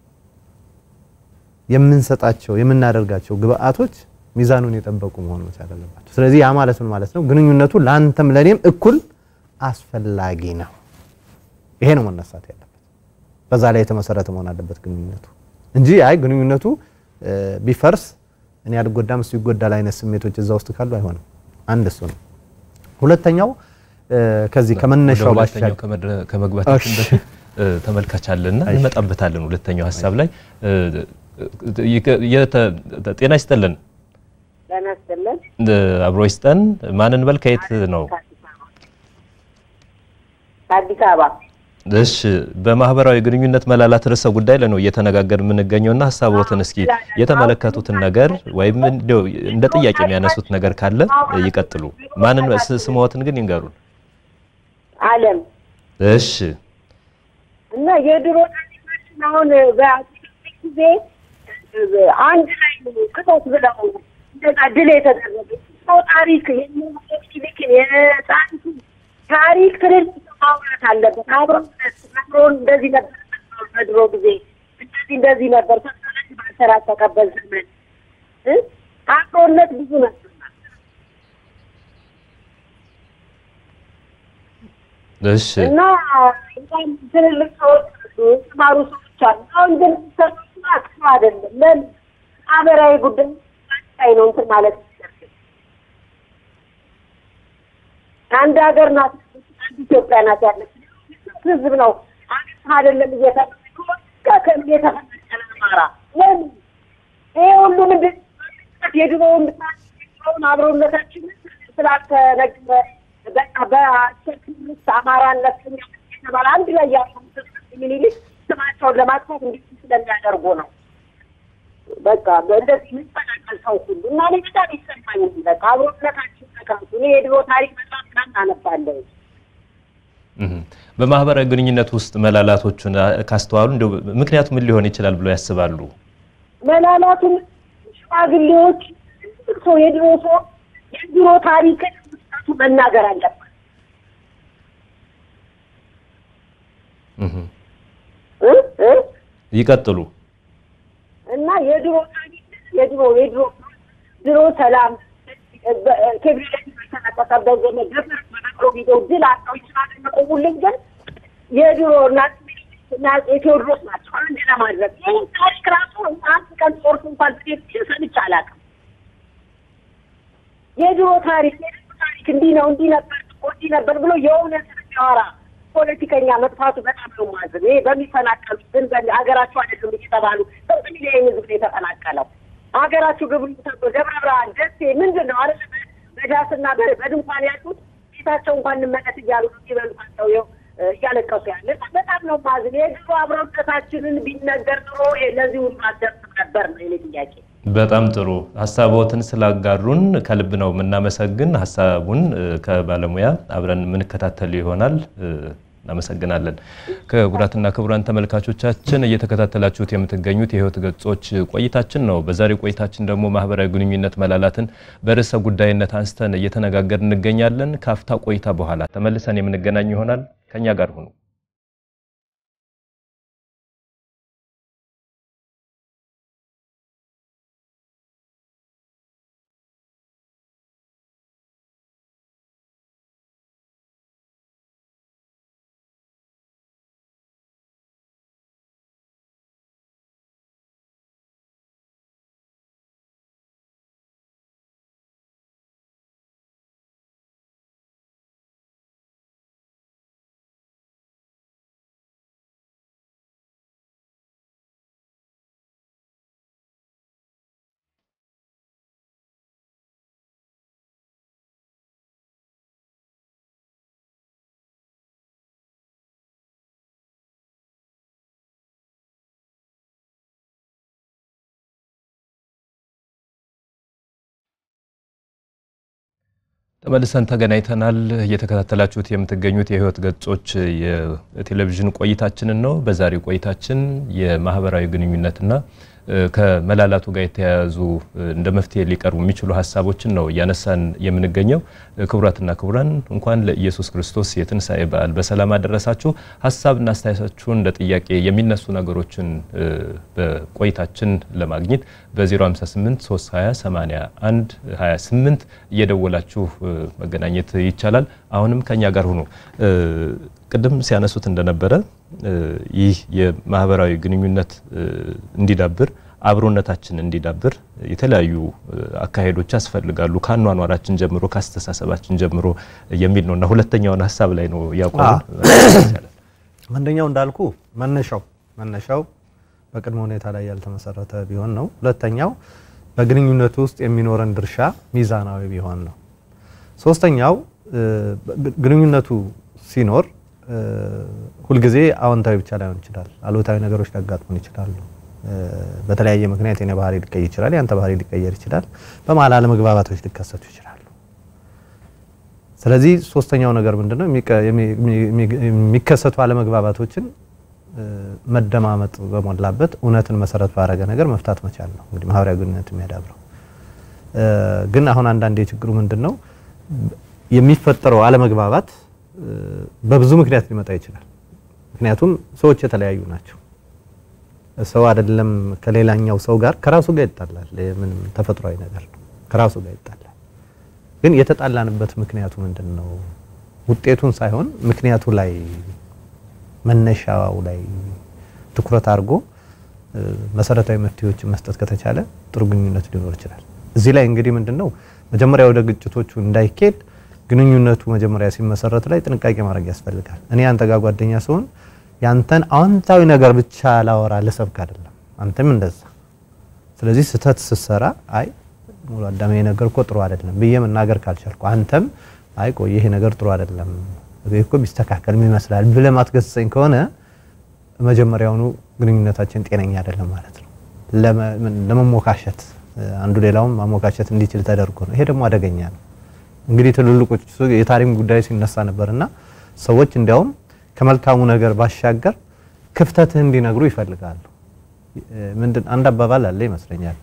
የምንሰጣቸው የምናደርጋቸው ግብአቶች ሚዛኑን የጠበቁ መሆን መቻል አለባቸው። ስለዚህ ያ ማለት ምን ማለት ነው? ግንኙነቱ ለአንተም ለኔም እኩል አስፈላጊ ነው። ይሄ ነው መነሳት ያለበት። በዛ ላይ የተመሰረተ መሆን አለበት ግንኙነቱ እንጂ አይ ግንኙነቱ ቢፈርስ እኔ አልጎዳም እሱ ይጎዳል አይነት ስሜቶች እዛ ውስጥ ካሉ አይሆንም። አንድ እሱ ነው። ሁለተኛው ከዚህ ከመነሻው ባሻገር ከመግባታችን በፊት ተመልካች አለና እንመጣበታለን። ሁለተኛው ሀሳብ ላይ ጤና ይስጥልን። ጤና ይስጥልን። አብሮ ይስጠን። ማንን በል ከየት ነው? ከአዲስ አበባ። እሺ፣ በማህበራዊ ግንኙነት መላላት ርዕሰ ጉዳይ ላይ ነው እየተነጋገር የምንገኘውና ሀሳቦትን እስኪ የተመለከቱትን ነገር ወይም እንደው እንደ ጥያቄ የሚያነሱት ነገር ካለ ይቀጥሉ። ማንን ስምዎትን ግን ይንገሩን። አለም እሺ። እና የድሮ ታሪኮችን አሁን በአጼ ጊዜ አንድ ላይ ክተት ብለው እንደዛ ድል የተደረገ ሰው ታሪክ የሚሊክ የጣሪቱ ታሪክ ትልል ማውራት አለበት። አብሮ አብሮ እንደዚህ ነበር በድሮ ጊዜ እንደዚህ እንደዚህ ነበር ሰሰለት ባልተራቀቀበት ዘመን አብሮነት ብዙ ነበር። እሺ እና በጣም ትልልቅ ሰዎች የተማሩ ሰዎች አሉ። አሁን ግን ሰዎች ጥሩ አይደለም። ለምን ማህበራዊ ጉዳይ ላይ ነው እንትን ማለት አንድ ሀገር ናት፣ አንድ ኢትዮጵያ ናት ያለች ህዝብ ነው። አንድ አይደለም እየተጋ ከምን የተፈነቀለ አማራ ለምን ይሄ ሁሉ ምንድን የድሮውን የድሮውን አብሮነታችንን ስላልተነገረ በቃ በአቸርክምስ አማራነት የተባለ አንድ ላይ ያሉ ሚኒሊክ ስማቸውን ለማጥፋት እንዲህ ስለሚያደርጉ ነው። በቃ እንደዚህ የሚፈናቀል ሰው ሁሉ እና እኔ በጣም ይሰማኝ በቃ አብሮነታችን ተካቱ። እኔ የድሮ ታሪክ በጣም ምናምን አነባለሁ። በማህበራዊ ግንኙነት ውስጥ መላላቶቹን ካስተዋሉ እንደው ምክንያቱ ምን ሊሆን ይችላል ብለው ያስባሉ? መላላቱም ሽማግሌዎች ሰው የድሮ ሰው የድሮ ታሪክን ውስጣቱ መናገር አለበት። ይቀጥሉ እና የድሮ ታሪክ የድሮ የድሮ ድሮ ሰላም ክብሪት የተነጠቀበት ዘመን ገፈር በነቅሎ ጊዜው ድል አጣው ይችላል መቆሙልን ግን የድሮ እናት እና የቴዎድሮስ ናቸው አንድ ለማድረግ ይህ ታሪክ ራሱ አንድ ቀን ጦርስ እንኳን ብዴት ሰምቼ አላውቅም። የድሮ ታሪክ የድሮ ታሪክ እንዲህ ነው እንዲህ ነበር እንዲህ ነበር ብሎ የእውነት የሚያወራ ፖለቲከኛ መጥፋቱ በጣም ነው ማዝን። ይሄ በሚፈናቀሉ ግን ሀገራቸው አይደለም እየተባሉ ስንት ሚሊዮን ህዝብ ነው የተፈናቀለው። ሀገራችሁ ግብሩ ተብሎ ደብረ ብርሃን፣ ደሴ ምንድን ነው አይደል በዳስና በድንኳን ያሉት ቤታቸው እንኳን እንመለስ እያሉ ነው የሚበሉታቸው ይኸው እያለቀሱ ያለ በጣም ነው ማዝን። የድሮ አብረውነታችንን ቢነገር ኑሮ ለዚህ ሁሉ አልደርስም ነበር ነው የኔ ጥያቄ። በጣም ጥሩ ሀሳቦትን ስላጋሩን ከልብ ነው የምናመሰግን። ሀሳቡን ከባለሙያ አብረን የምንከታተሉ ይሆናል። እናመሰግናለን። ክቡራትና ክቡራን ተመልካቾቻችን እየተከታተላችሁት የምትገኙት የህይወት ገጾች ቆይታችን ነው። በዛሬው ቆይታችን ደግሞ ማህበራዊ ግንኙነት መላላትን በርዕሰ ጉዳይነት አንስተን እየተነጋገር እንገኛለን። ካፍታ ቆይታ በኋላ ተመልሰን የምንገናኝ ይሆናል። ከኛ ጋር ሁኑ። ተመልሰን ተገናኝተናል። እየተከታተላችሁት የምትገኙት የህይወት ገጾች የቴሌቪዥን ቆይታችንን ነው። በዛሬው ቆይታችን የማህበራዊ ግንኙነትና ከመላላቱ ጋር የተያያዙ እንደ መፍትሄ ሊቀርቡ የሚችሉ ሀሳቦችን ነው እያነሳን የምንገኘው። ክቡራትና ክቡራን እንኳን ለኢየሱስ ክርስቶስ የትንሣኤ በዓል በሰላም አደረሳችሁ። ሀሳብና አስተያየታችሁን እንደ ጥያቄ የሚነሱ ነገሮችን በቆይታችን ለማግኘት በ058 320 81 28 እየደወላችሁ መገናኘት ይቻላል። አሁንም ከኛ ጋር ሁኑ። ቅድም ሲያነሱት እንደነበረ ይህ የማህበራዊ ግንኙነት እንዲዳብር አብሮነታችን እንዲዳብር የተለያዩ አካሄዶች ያስፈልጋሉ ከአኗኗራችን ጀምሮ ከአስተሳሰባችን ጀምሮ የሚል ነው እና ሁለተኛውን ሀሳብ ላይ ነው ያቆሙ። አንደኛው እንዳልኩ መነሻው መነሻው በቅድመ ሁኔታ ላይ ያልተመሰረተ ቢሆን ነው። ሁለተኛው በግንኙነቱ ውስጥ የሚኖረን ድርሻ ሚዛናዊ ቢሆን ነው። ሶስተኛው ግንኙነቱ ሲኖር ሁልጊዜ አዎንታዊ ብቻ ላይሆን ይችላል። አሉታዊ ነገሮች ሊያጋጥሙን ይችላሉ። በተለያየ ምክንያት የኔ ባህሪ ሊቀየር ይችላል፣ ያንተ ባህሪ ሊቀየር ይችላል። በመሀል አለመግባባቶች ሊከሰቱ ይችላሉ። ስለዚህ ሶስተኛው ነገር ምንድነው? የሚከሰቱ አለመግባባቶችን መደማመጥ በሞላበት እውነትን መሰረት ባደረገ ነገር መፍታት መቻል ነው እንግዲህ ማህበራዊ ግንኙነት የሚያዳብረው። ግን አሁን አንዳንድ የችግሩ ምንድን ነው የሚፈጠረው አለመግባባት በብዙ ምክንያት ሊመጣ ይችላል። ምክንያቱም ሰዎች የተለያዩ ናቸው። ሰው አይደለም ከሌላኛው ሰው ጋር ከራሱ ጋር ይጣላል። ምንም ተፈጥሯዊ ነገር ነው። ከራሱ ጋር ይጣላል። ግን የተጣላንበት ምክንያቱ ምንድን ነው? ውጤቱን ሳይሆን ምክንያቱ ላይ መነሻው ላይ ትኩረት አድርጎ መሰረታዊ መፍትሄዎችን መስጠት ከተቻለ ጥሩ ግንኙነት ሊኖር ይችላል። እዚህ ላይ እንግዲህ ምንድን ነው መጀመሪያ ወደ ግጭቶቹ እንዳይኬድ ግንኙነቱ መጀመሪያ ሲመሰረት ላይ ጥንቃቄ ማድረግ ያስፈልጋል። እኔ አንተ ጋር ጓደኛ ስሆን ያንተን አዎንታዊ ነገር ብቻ ላወራ ልሰብክ አይደለም፣ አንተም እንደዛ። ስለዚህ ስህተት ስትሰራ አይ ሙሉ አዳሜ ነገር እኮ ጥሩ አይደለም ብዬ መናገር ካልቻልኩ አንተም አይ ቆይ ይሄ ነገር ጥሩ አይደለም እኮ ቢስተካከል ምን ይመስላል ብለህ ማትገሰጸኝ ከሆነ መጀመሪያውኑ ግንኙነታችን ጤነኛ አይደለም ማለት ነው። ለመሞካሸት አንዱ ሌላውን ማሞካሸት እንዲችል ተደርጎ ነው። ይሄ ደግሞ አደገኛ ነው። እንግዲህ ትልልቆቹ የታሪክ ጉዳይ ሲነሳ ነበርና ሰዎች እንዲያውም ከመልካሙ ነገር ባሻገር ክፍተትህ እንዲነግሩ ይፈልጋሉ። ምንድን አንድ አባባል አለ ይመስለኛል፣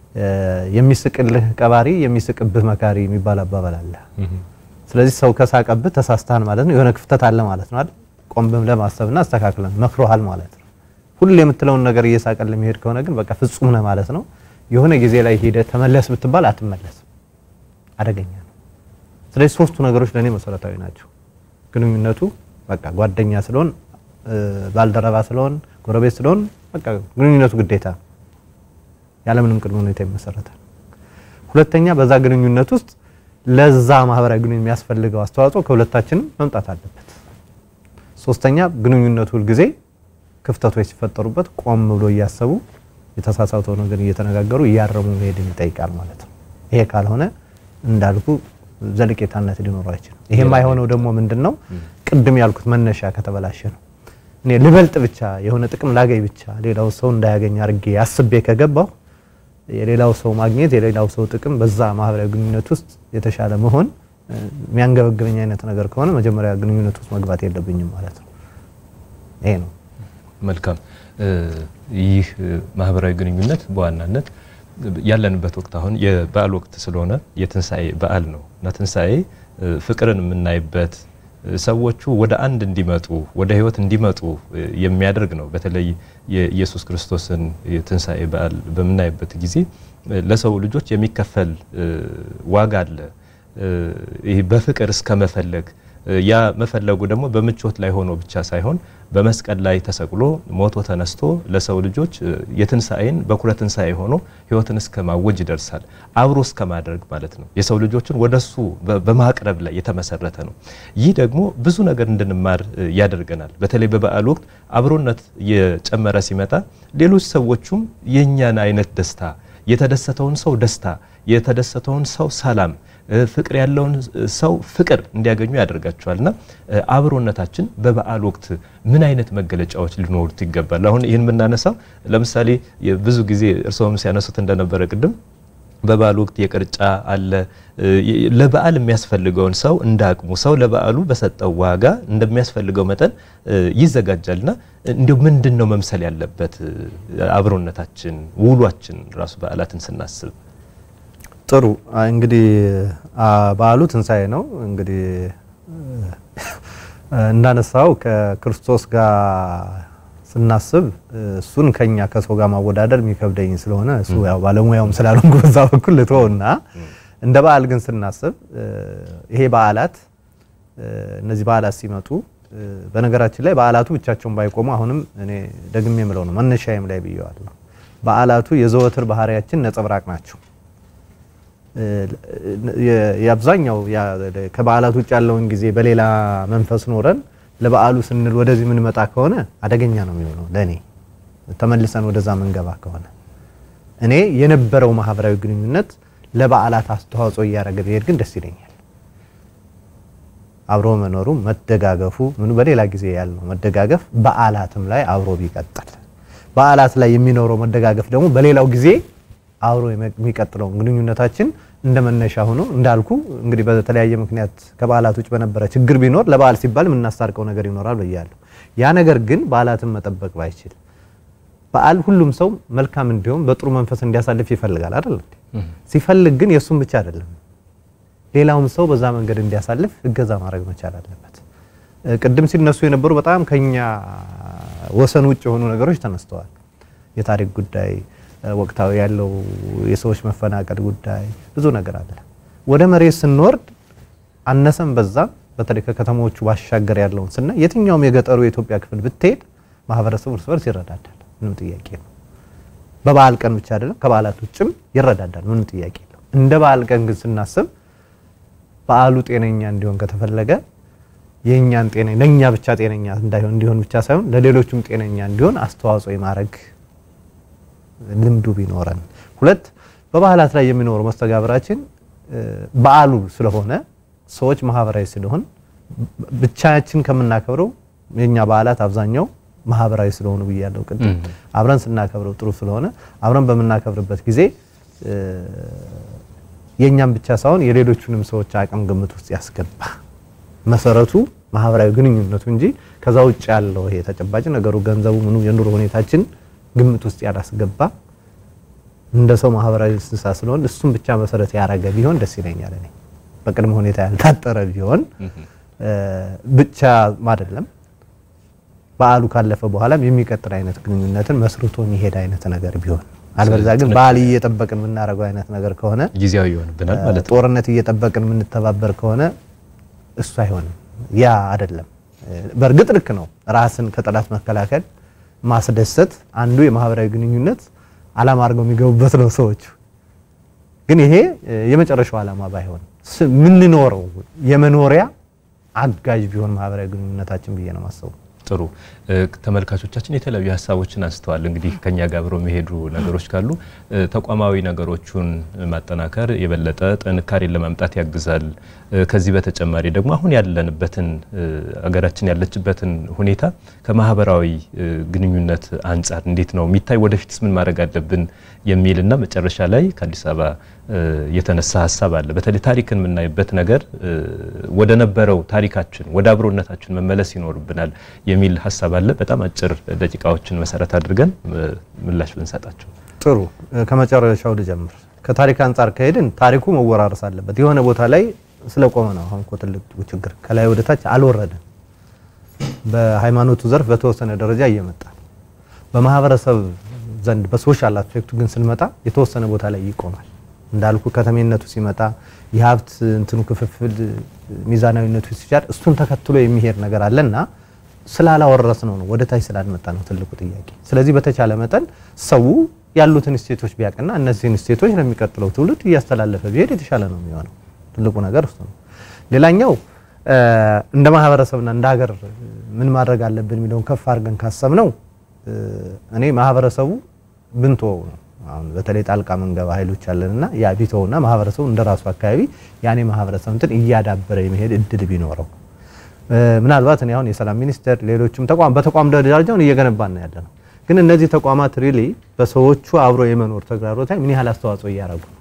የሚስቅልህ ቀባሪ የሚስቅብህ መካሪ የሚባል አባባል አለ። ስለዚህ ሰው ከሳቀብህ ተሳስተሃል ማለት ነው፣ የሆነ ክፍተት አለ ማለት ነው አይደል? ቆም ብለህ ማሰብና አስተካክለን መክሮሃል ማለት ነው። ሁሉ የምትለውን ነገር እየሳቀል የሚሄድ ከሆነ ግን በቃ ፍጹም ነህ ማለት ነው። የሆነ ጊዜ ላይ ሄደህ ተመለስ ብትባል አትመለስም፣ አደገኛ ነው። ስለዚህ ሶስቱ ነገሮች ለእኔ መሰረታዊ ናቸው። ግንኙነቱ በቃ ጓደኛ ስለሆን፣ ባልደረባ ስለሆን፣ ጎረቤት ስለሆን በቃ ግንኙነቱ ግዴታ ያለምንም ቅድመ ሁኔታ ይመሰረታል። ሁለተኛ በዛ ግንኙነት ውስጥ ለዛ ማህበራዊ ግንኙነት የሚያስፈልገው አስተዋጽኦ ከሁለታችንም መምጣት አለበት። ሶስተኛ ግንኙነቱ ሁልጊዜ ክፍተቶች ሲፈጠሩበት ቆም ብሎ እያሰቡ የተሳሳተው ነገር እየተነጋገሩ እያረሙ መሄድን ይጠይቃል ማለት ነው። ይሄ ካልሆነ እንዳልኩ ዘለቄታነት ሊኖረው አይችልም። ይሄ የማይሆነው ደግሞ ምንድን ነው? ቅድም ያልኩት መነሻ ከተበላሸ ነው። እኔ ልበልጥ ብቻ የሆነ ጥቅም ላገኝ ብቻ ሌላው ሰው እንዳያገኝ አድርጌ አስቤ ከገባሁ የሌላው ሰው ማግኘት የሌላው ሰው ጥቅም በዛ ማህበራዊ ግንኙነት ውስጥ የተሻለ መሆን የሚያንገበግበኝ አይነት ነገር ከሆነ መጀመሪያ ግንኙነት ውስጥ መግባት የለብኝም ማለት ነው። ይሄ ነው። መልካም። ይህ ማህበራዊ ግንኙነት በዋናነት ያለንበት ወቅት አሁን የበዓል ወቅት ስለሆነ የትንሣኤ በዓል ነው እና ትንሣኤ ፍቅርን የምናይበት ሰዎቹ ወደ አንድ እንዲመጡ ወደ ሕይወት እንዲመጡ የሚያደርግ ነው። በተለይ የኢየሱስ ክርስቶስን የትንሣኤ በዓል በምናይበት ጊዜ ለሰው ልጆች የሚከፈል ዋጋ አለ። ይህ በፍቅር እስከ መፈለግ ያ መፈለጉ ደግሞ በምቾት ላይ ሆኖ ብቻ ሳይሆን በመስቀል ላይ ተሰቅሎ ሞቶ ተነስቶ ለሰው ልጆች የትንሣኤን በኩረ ትንሣኤ ሆኖ ሕይወትን እስከ ማወጅ ይደርሳል። አብሮ እስከ ማድረግ ማለት ነው። የሰው ልጆችን ወደሱ በማቅረብ ላይ የተመሰረተ ነው። ይህ ደግሞ ብዙ ነገር እንድንማር ያደርገናል። በተለይ በበዓል ወቅት አብሮነት እየጨመረ ሲመጣ ሌሎች ሰዎቹም የእኛን አይነት ደስታ የተደሰተውን ሰው ደስታ የተደሰተውን ሰው ሰላም ፍቅር ያለውን ሰው ፍቅር እንዲያገኙ ያደርጋቸዋል። እና አብሮነታችን በበዓል ወቅት ምን አይነት መገለጫዎች ሊኖሩት ይገባል? አሁን ይህን የምናነሳው ለምሳሌ ብዙ ጊዜ እርስዎም ሲያነሱት እንደነበረ ቅድም በበዓል ወቅት የቅርጫ አለ። ለበዓል የሚያስፈልገውን ሰው እንደ አቅሙ ሰው ለበዓሉ በሰጠው ዋጋ እንደሚያስፈልገው መጠን ይዘጋጃልና እንዲሁ ምንድን ነው መምሰል ያለበት አብሮነታችን፣ ውሏችን ራሱ በዓላትን ስናስብ? ጥሩ እንግዲህ በዓሉ ትንሣኤ ነው። እንግዲህ እንዳነሳው ከክርስቶስ ጋር ስናስብ እሱን ከኛ ከሰው ጋር ማወዳደር የሚከብደኝ ስለሆነ እሱ ያው ባለሙያውም ስላልሆንኩ በዛ በኩል ልተወውና እንደ በዓል ግን ስናስብ ይሄ በዓላት እነዚህ በዓላት ሲመጡ በነገራችን ላይ በዓላቱ ብቻቸውን ባይቆሙ አሁንም እኔ ደግሜ የምለው ነው መነሻዬም ላይ ብየዋለሁ። በዓላቱ የዘወትር ባህሪያችን ነጸብራቅ ናቸው። የአብዛኛው ከበዓላት ውጭ ያለውን ጊዜ በሌላ መንፈስ ኖረን ለበዓሉ ስንል ወደዚህ የምንመጣ ከሆነ አደገኛ ነው የሚሆነው ለእኔ ተመልሰን ወደዛ መንገባ ከሆነ እኔ የነበረው ማህበራዊ ግንኙነት ለበዓላት አስተዋጽኦ እያደረገ ብሄድ ግን ደስ ይለኛል። አብሮ መኖሩ መደጋገፉ ምኑ በሌላ ጊዜ ያለው መደጋገፍ በዓላትም ላይ አብሮ ቢቀጥል በዓላት ላይ የሚኖረው መደጋገፍ ደግሞ በሌላው ጊዜ አብሮ የሚቀጥለውን ግንኙነታችን እንደ መነሻ ሆኖ እንዳልኩ እንግዲህ በተለያየ ምክንያት ከበዓላት ውጭ በነበረ ችግር ቢኖር ለበዓል ሲባል የምናስታርቀው ነገር ይኖራል ብያለሁ። ያ ነገር ግን በዓላትን መጠበቅ ባይችል በዓል ሁሉም ሰው መልካም እንዲሆን በጥሩ መንፈስ እንዲያሳልፍ ይፈልጋል አይደል? ሲፈልግ ግን የእሱም ብቻ አይደለም ሌላውም ሰው በዛ መንገድ እንዲያሳልፍ እገዛ ማድረግ መቻል አለበት። ቅድም ሲነሱ የነበሩ በጣም ከኛ ወሰን ውጭ የሆኑ ነገሮች ተነስተዋል። የታሪክ ጉዳይ ወቅታዊ ያለው የሰዎች መፈናቀል ጉዳይ ብዙ ነገር አለ። ወደ መሬት ስንወርድ አነሰም በዛም በተለይ ከከተሞቹ ባሻገር ያለውን ስናይ የትኛውም የገጠሩ የኢትዮጵያ ክፍል ብትሄድ ማህበረሰቡ እርስ በርስ ይረዳዳል። ምንም ጥያቄ ነው። በበዓል ቀን ብቻ አይደለም፣ ከበዓላት ውጭም ይረዳዳል። ምንም ጥያቄ የለው። እንደ በዓል ቀን ግን ስናስብ በዓሉ ጤነኛ እንዲሆን ከተፈለገ የእኛን ጤና ለእኛ ብቻ ጤነኛ እንዳይሆን እንዲሆን ብቻ ሳይሆን ለሌሎቹም ጤነኛ እንዲሆን አስተዋጽኦ የማድረግ ልምዱ ቢኖረን፣ ሁለት በበዓላት ላይ የሚኖረው መስተጋብራችን በዓሉ ስለሆነ ሰዎች ማህበራዊ ስለሆን ብቻችን ከምናከብረው የኛ በዓላት አብዛኛው ማህበራዊ ስለሆኑ ብያለሁ ቅድም። አብረን ስናከብረው ጥሩ ስለሆነ አብረን በምናከብርበት ጊዜ የእኛም ብቻ ሳይሆን የሌሎቹንም ሰዎች አቅም ግምት ውስጥ ያስገባ መሰረቱ ማህበራዊ ግንኙነቱ እንጂ ከዛ ውጭ ያለው ይሄ ተጨባጭ ነገሩ ገንዘቡ ምኑ የኑሮ ሁኔታችን ግምት ውስጥ ያላስገባ እንደ ሰው ማህበራዊ እንስሳ ስለሆን እሱም ብቻ መሰረት ያደረገ ቢሆን ደስ ይለኛል። እኔ በቅድመ ሁኔታ ያልታጠረ ቢሆን ብቻ አይደለም በዓሉ ካለፈ በኋላም የሚቀጥል አይነት ግንኙነትን መስርቶ የሚሄድ አይነት ነገር ቢሆን አልበለዚያ ግን በዓል እየጠበቅን የምናደርገው አይነት ነገር ከሆነ ጊዜያዊ ይሆንብናል ማለት ነው። ጦርነት እየጠበቅን የምንተባበር ከሆነ እሱ አይሆንም። ያ አይደለም። በእርግጥ ልክ ነው። ራስን ከጠላት መከላከል ማስደሰት አንዱ የማህበራዊ ግንኙነት ዓላማ አድርገው የሚገቡበት ነው ሰዎቹ። ግን ይሄ የመጨረሻው ዓላማ ባይሆን የምንኖረው የመኖሪያ አጋዥ ቢሆን ማህበራዊ ግንኙነታችን ብዬ ነው ማሰቡ። ጥሩ ተመልካቾቻችን የተለያዩ ሀሳቦችን አንስተዋል። እንግዲህ ከኛ ጋር አብረው የሚሄዱ ነገሮች ካሉ ተቋማዊ ነገሮቹን ማጠናከር የበለጠ ጥንካሬን ለማምጣት ያግዛል። ከዚህ በተጨማሪ ደግሞ አሁን ያለንበትን አገራችን ያለችበትን ሁኔታ ከማህበራዊ ግንኙነት አንጻር እንዴት ነው የሚታይ፣ ወደፊትስ ምን ማድረግ አለብን የሚልና መጨረሻ ላይ ከአዲስ አበባ የተነሳ ሀሳብ አለ። በተለይ ታሪክን የምናይበት ነገር ወደ ነበረው ታሪካችን ወደ አብሮነታችን መመለስ ይኖርብናል የሚል ሀሳብ አለ። በጣም አጭር ደቂቃዎችን መሰረት አድርገን ምላሽ ብንሰጣቸው ጥሩ። ከመጨረሻው ልጀምር። ከታሪክ አንጻር ከሄድን ታሪኩ መወራረስ አለበት። የሆነ ቦታ ላይ ስለቆመ ነው አሁን እኮ ትልቁ ችግር። ከላይ ወደ ታች አልወረደም። በሃይማኖቱ ዘርፍ በተወሰነ ደረጃ እየመጣ በማህበረሰብ ዘንድ በሶሻል አስፔክቱ ግን ስንመጣ የተወሰነ ቦታ ላይ ይቆማል። እንዳልኩ ከተሜነቱ ሲመጣ የሀብት እንትኑ ክፍፍል ሚዛናዊነቱ ሲቻል እሱን ተከትሎ የሚሄድ ነገር አለና ስላላወረስ ነው ነው ወደ ታች ስላልመጣ ነው ትልቁ ጥያቄ። ስለዚህ በተቻለ መጠን ሰው ያሉትን ስቴቶች ቢያውቅና እነዚህን ስቴቶች ለሚቀጥለው ትውልድ እያስተላለፈ ቢሄድ የተሻለ ነው የሚሆነው። ትልቁ ነገር እሱ ነው። ሌላኛው እንደ ማህበረሰብና እንደ ሀገር ምን ማድረግ አለብን የሚለውን ከፍ አድርገን ካሰብ ነው እኔ ማህበረሰቡ ብንተወው ነው አሁን በተለይ ጣልቃ መንገባ ኃይሎች አለንና ያ ቢተውና ማህበረሰቡ እንደራሱ አካባቢ ያኔ ማህበረሰብ እንትን እያዳበረ የመሄድ እድል ቢኖረው ምናልባት እኔ አሁን የሰላም ሚኒስቴር ሌሎችም ተቋም በተቋም ደረጃውን እየገነባን ነው ያለ ነው። ግን እነዚህ ተቋማት ሪሊ በሰዎቹ አብሮ የመኖር ተግዳሮት ላይ ምን ያህል አስተዋጽኦ እያደረጉ ነው?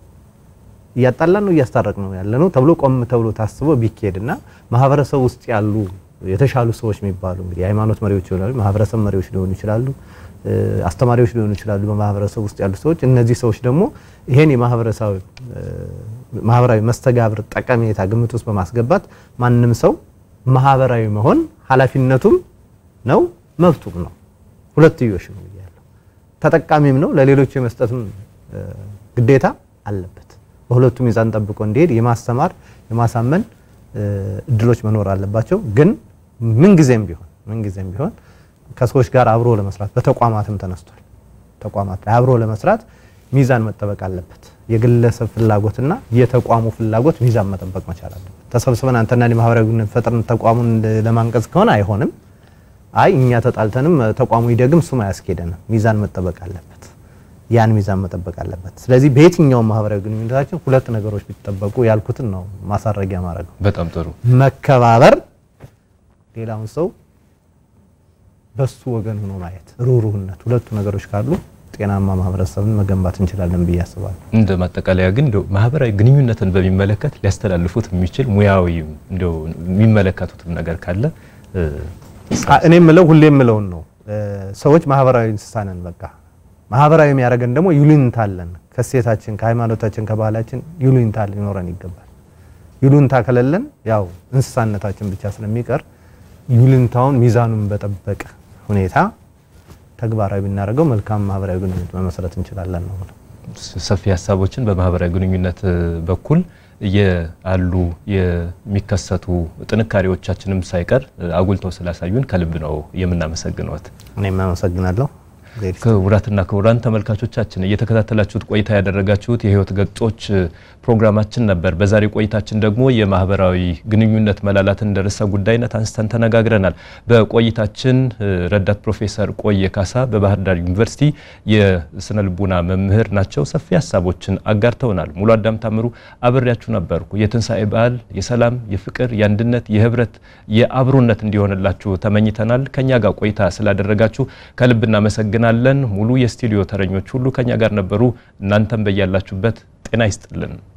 እያጣላን ነው እያስታረቅ ነው ያለ ነው ተብሎ ቆም ተብሎ ታስቦ ቢካሄድና ማህበረሰብ ውስጥ ያሉ የተሻሉ ሰዎች የሚባሉ እንግዲህ የሃይማኖት መሪዎች ይሆናሉ፣ ማህበረሰብ መሪዎች ሊሆኑ ይችላሉ፣ አስተማሪዎች ሊሆኑ ይችላሉ። በማህበረሰብ ውስጥ ያሉ ሰዎች እነዚህ ሰዎች ደግሞ ይሄን የማህበረሰብ ማህበራዊ መስተጋብር ጠቀሜታ ግምት ውስጥ በማስገባት ማንም ሰው ማህበራዊ መሆን ኃላፊነቱም ነው መብቱም ነው። ሁለትዮሽ ነው ብያለሁ። ተጠቃሚም ነው ለሌሎች የመስጠትም ግዴታ አለበት። በሁለቱ ሚዛን ጠብቆ እንዲሄድ የማስተማር የማሳመን እድሎች መኖር አለባቸው። ግን ምንጊዜም ቢሆን ምንጊዜም ቢሆን ከሰዎች ጋር አብሮ ለመስራት በተቋማትም ተነስቷል። ተቋማት ላይ አብሮ ለመስራት ሚዛን መጠበቅ አለበት። የግለሰብ ፍላጎትና የተቋሙ ፍላጎት ሚዛን መጠበቅ መቻል አለበት። ተሰብስበን አንተና እኔ ማህበራዊ ግንኙነት ፈጥረን ተቋሙን ለማንቀጽ ከሆነ አይሆንም። አይ እኛ ተጣልተንም ተቋሙ ይደግም እሱም አያስኬደንም። ሚዛን መጠበቅ አለበት። ያን ሚዛን መጠበቅ አለበት። ስለዚህ በየትኛውም ማህበራዊ ግንኙነታችን ሁለት ነገሮች ቢጠበቁ ያልኩትን ነው ማሳረጊያ ማድረግ ነው። በጣም ጥሩ መከባበር፣ ሌላውን ሰው በሱ ወገን ሆኖ ማየት፣ ሩህሩህነት፣ ሁለቱ ነገሮች ካሉ ጤናማ ማህበረሰብን መገንባት እንችላለን ብዬ አስባለሁ። እንደ ማጠቃለያ ግን እንደው ማህበራዊ ግንኙነትን በሚመለከት ሊያስተላልፉት የሚችል ሙያዊ እንደው የሚመለከቱትም ነገር ካለ እኔ የምለው ሁሌ የምለውን ነው። ሰዎች ማህበራዊ እንስሳ ነን። በቃ ማህበራዊ የሚያደርገን ደግሞ ይሉኝታ አለን። ከሴታችን፣ ከሃይማኖታችን፣ ከባህላችን ይሉኝታ ሊኖረን ይገባል። ይሉኝታ ከሌለን ያው እንስሳነታችን ብቻ ስለሚቀር ይሉኝታውን ሚዛኑን በጠበቀ ሁኔታ ተግባራዊ ብናደርገው መልካም ማህበራዊ ግንኙነት መመስረት እንችላለን ነው። ሰፊ ሀሳቦችን በማህበራዊ ግንኙነት በኩል ያሉ የሚከሰቱ ጥንካሬዎቻችንም ሳይቀር አጉልተው ስላሳዩን ከልብ ነው የምናመሰግነዎት። እኔም አመሰግናለሁ። ክቡራትና ክቡራን ተመልካቾቻችን እየተከታተላችሁት ቆይታ ያደረጋችሁት የህይወት ገጾች ፕሮግራማችን ነበር። በዛሬ ቆይታችን ደግሞ የማህበራዊ ግንኙነት መላላትን እንደ ርዕሰ ጉዳይነት አንስተን ተነጋግረናል። በቆይታችን ረዳት ፕሮፌሰር ቆየ ካሳ በባህር ዳር ዩኒቨርሲቲ የስነ ልቡና መምህር ናቸው። ሰፊ ሀሳቦችን አጋርተውናል። ሙሉ አዳም ታምሩ አብሬያችሁ ነበርኩ። የትንሣኤ በዓል የሰላም፣ የፍቅር፣ የአንድነት፣ የህብረት፣ የአብሮነት እንዲሆንላችሁ ተመኝተናል። ከኛ ጋር ቆይታ ስላደረጋችሁ ከልብ እናመሰግናለን። ሙሉ የስቱዲዮ ተረኞች ሁሉ ከኛ ጋር ነበሩ። እናንተም በያላችሁበት ጤና ይስጥልን።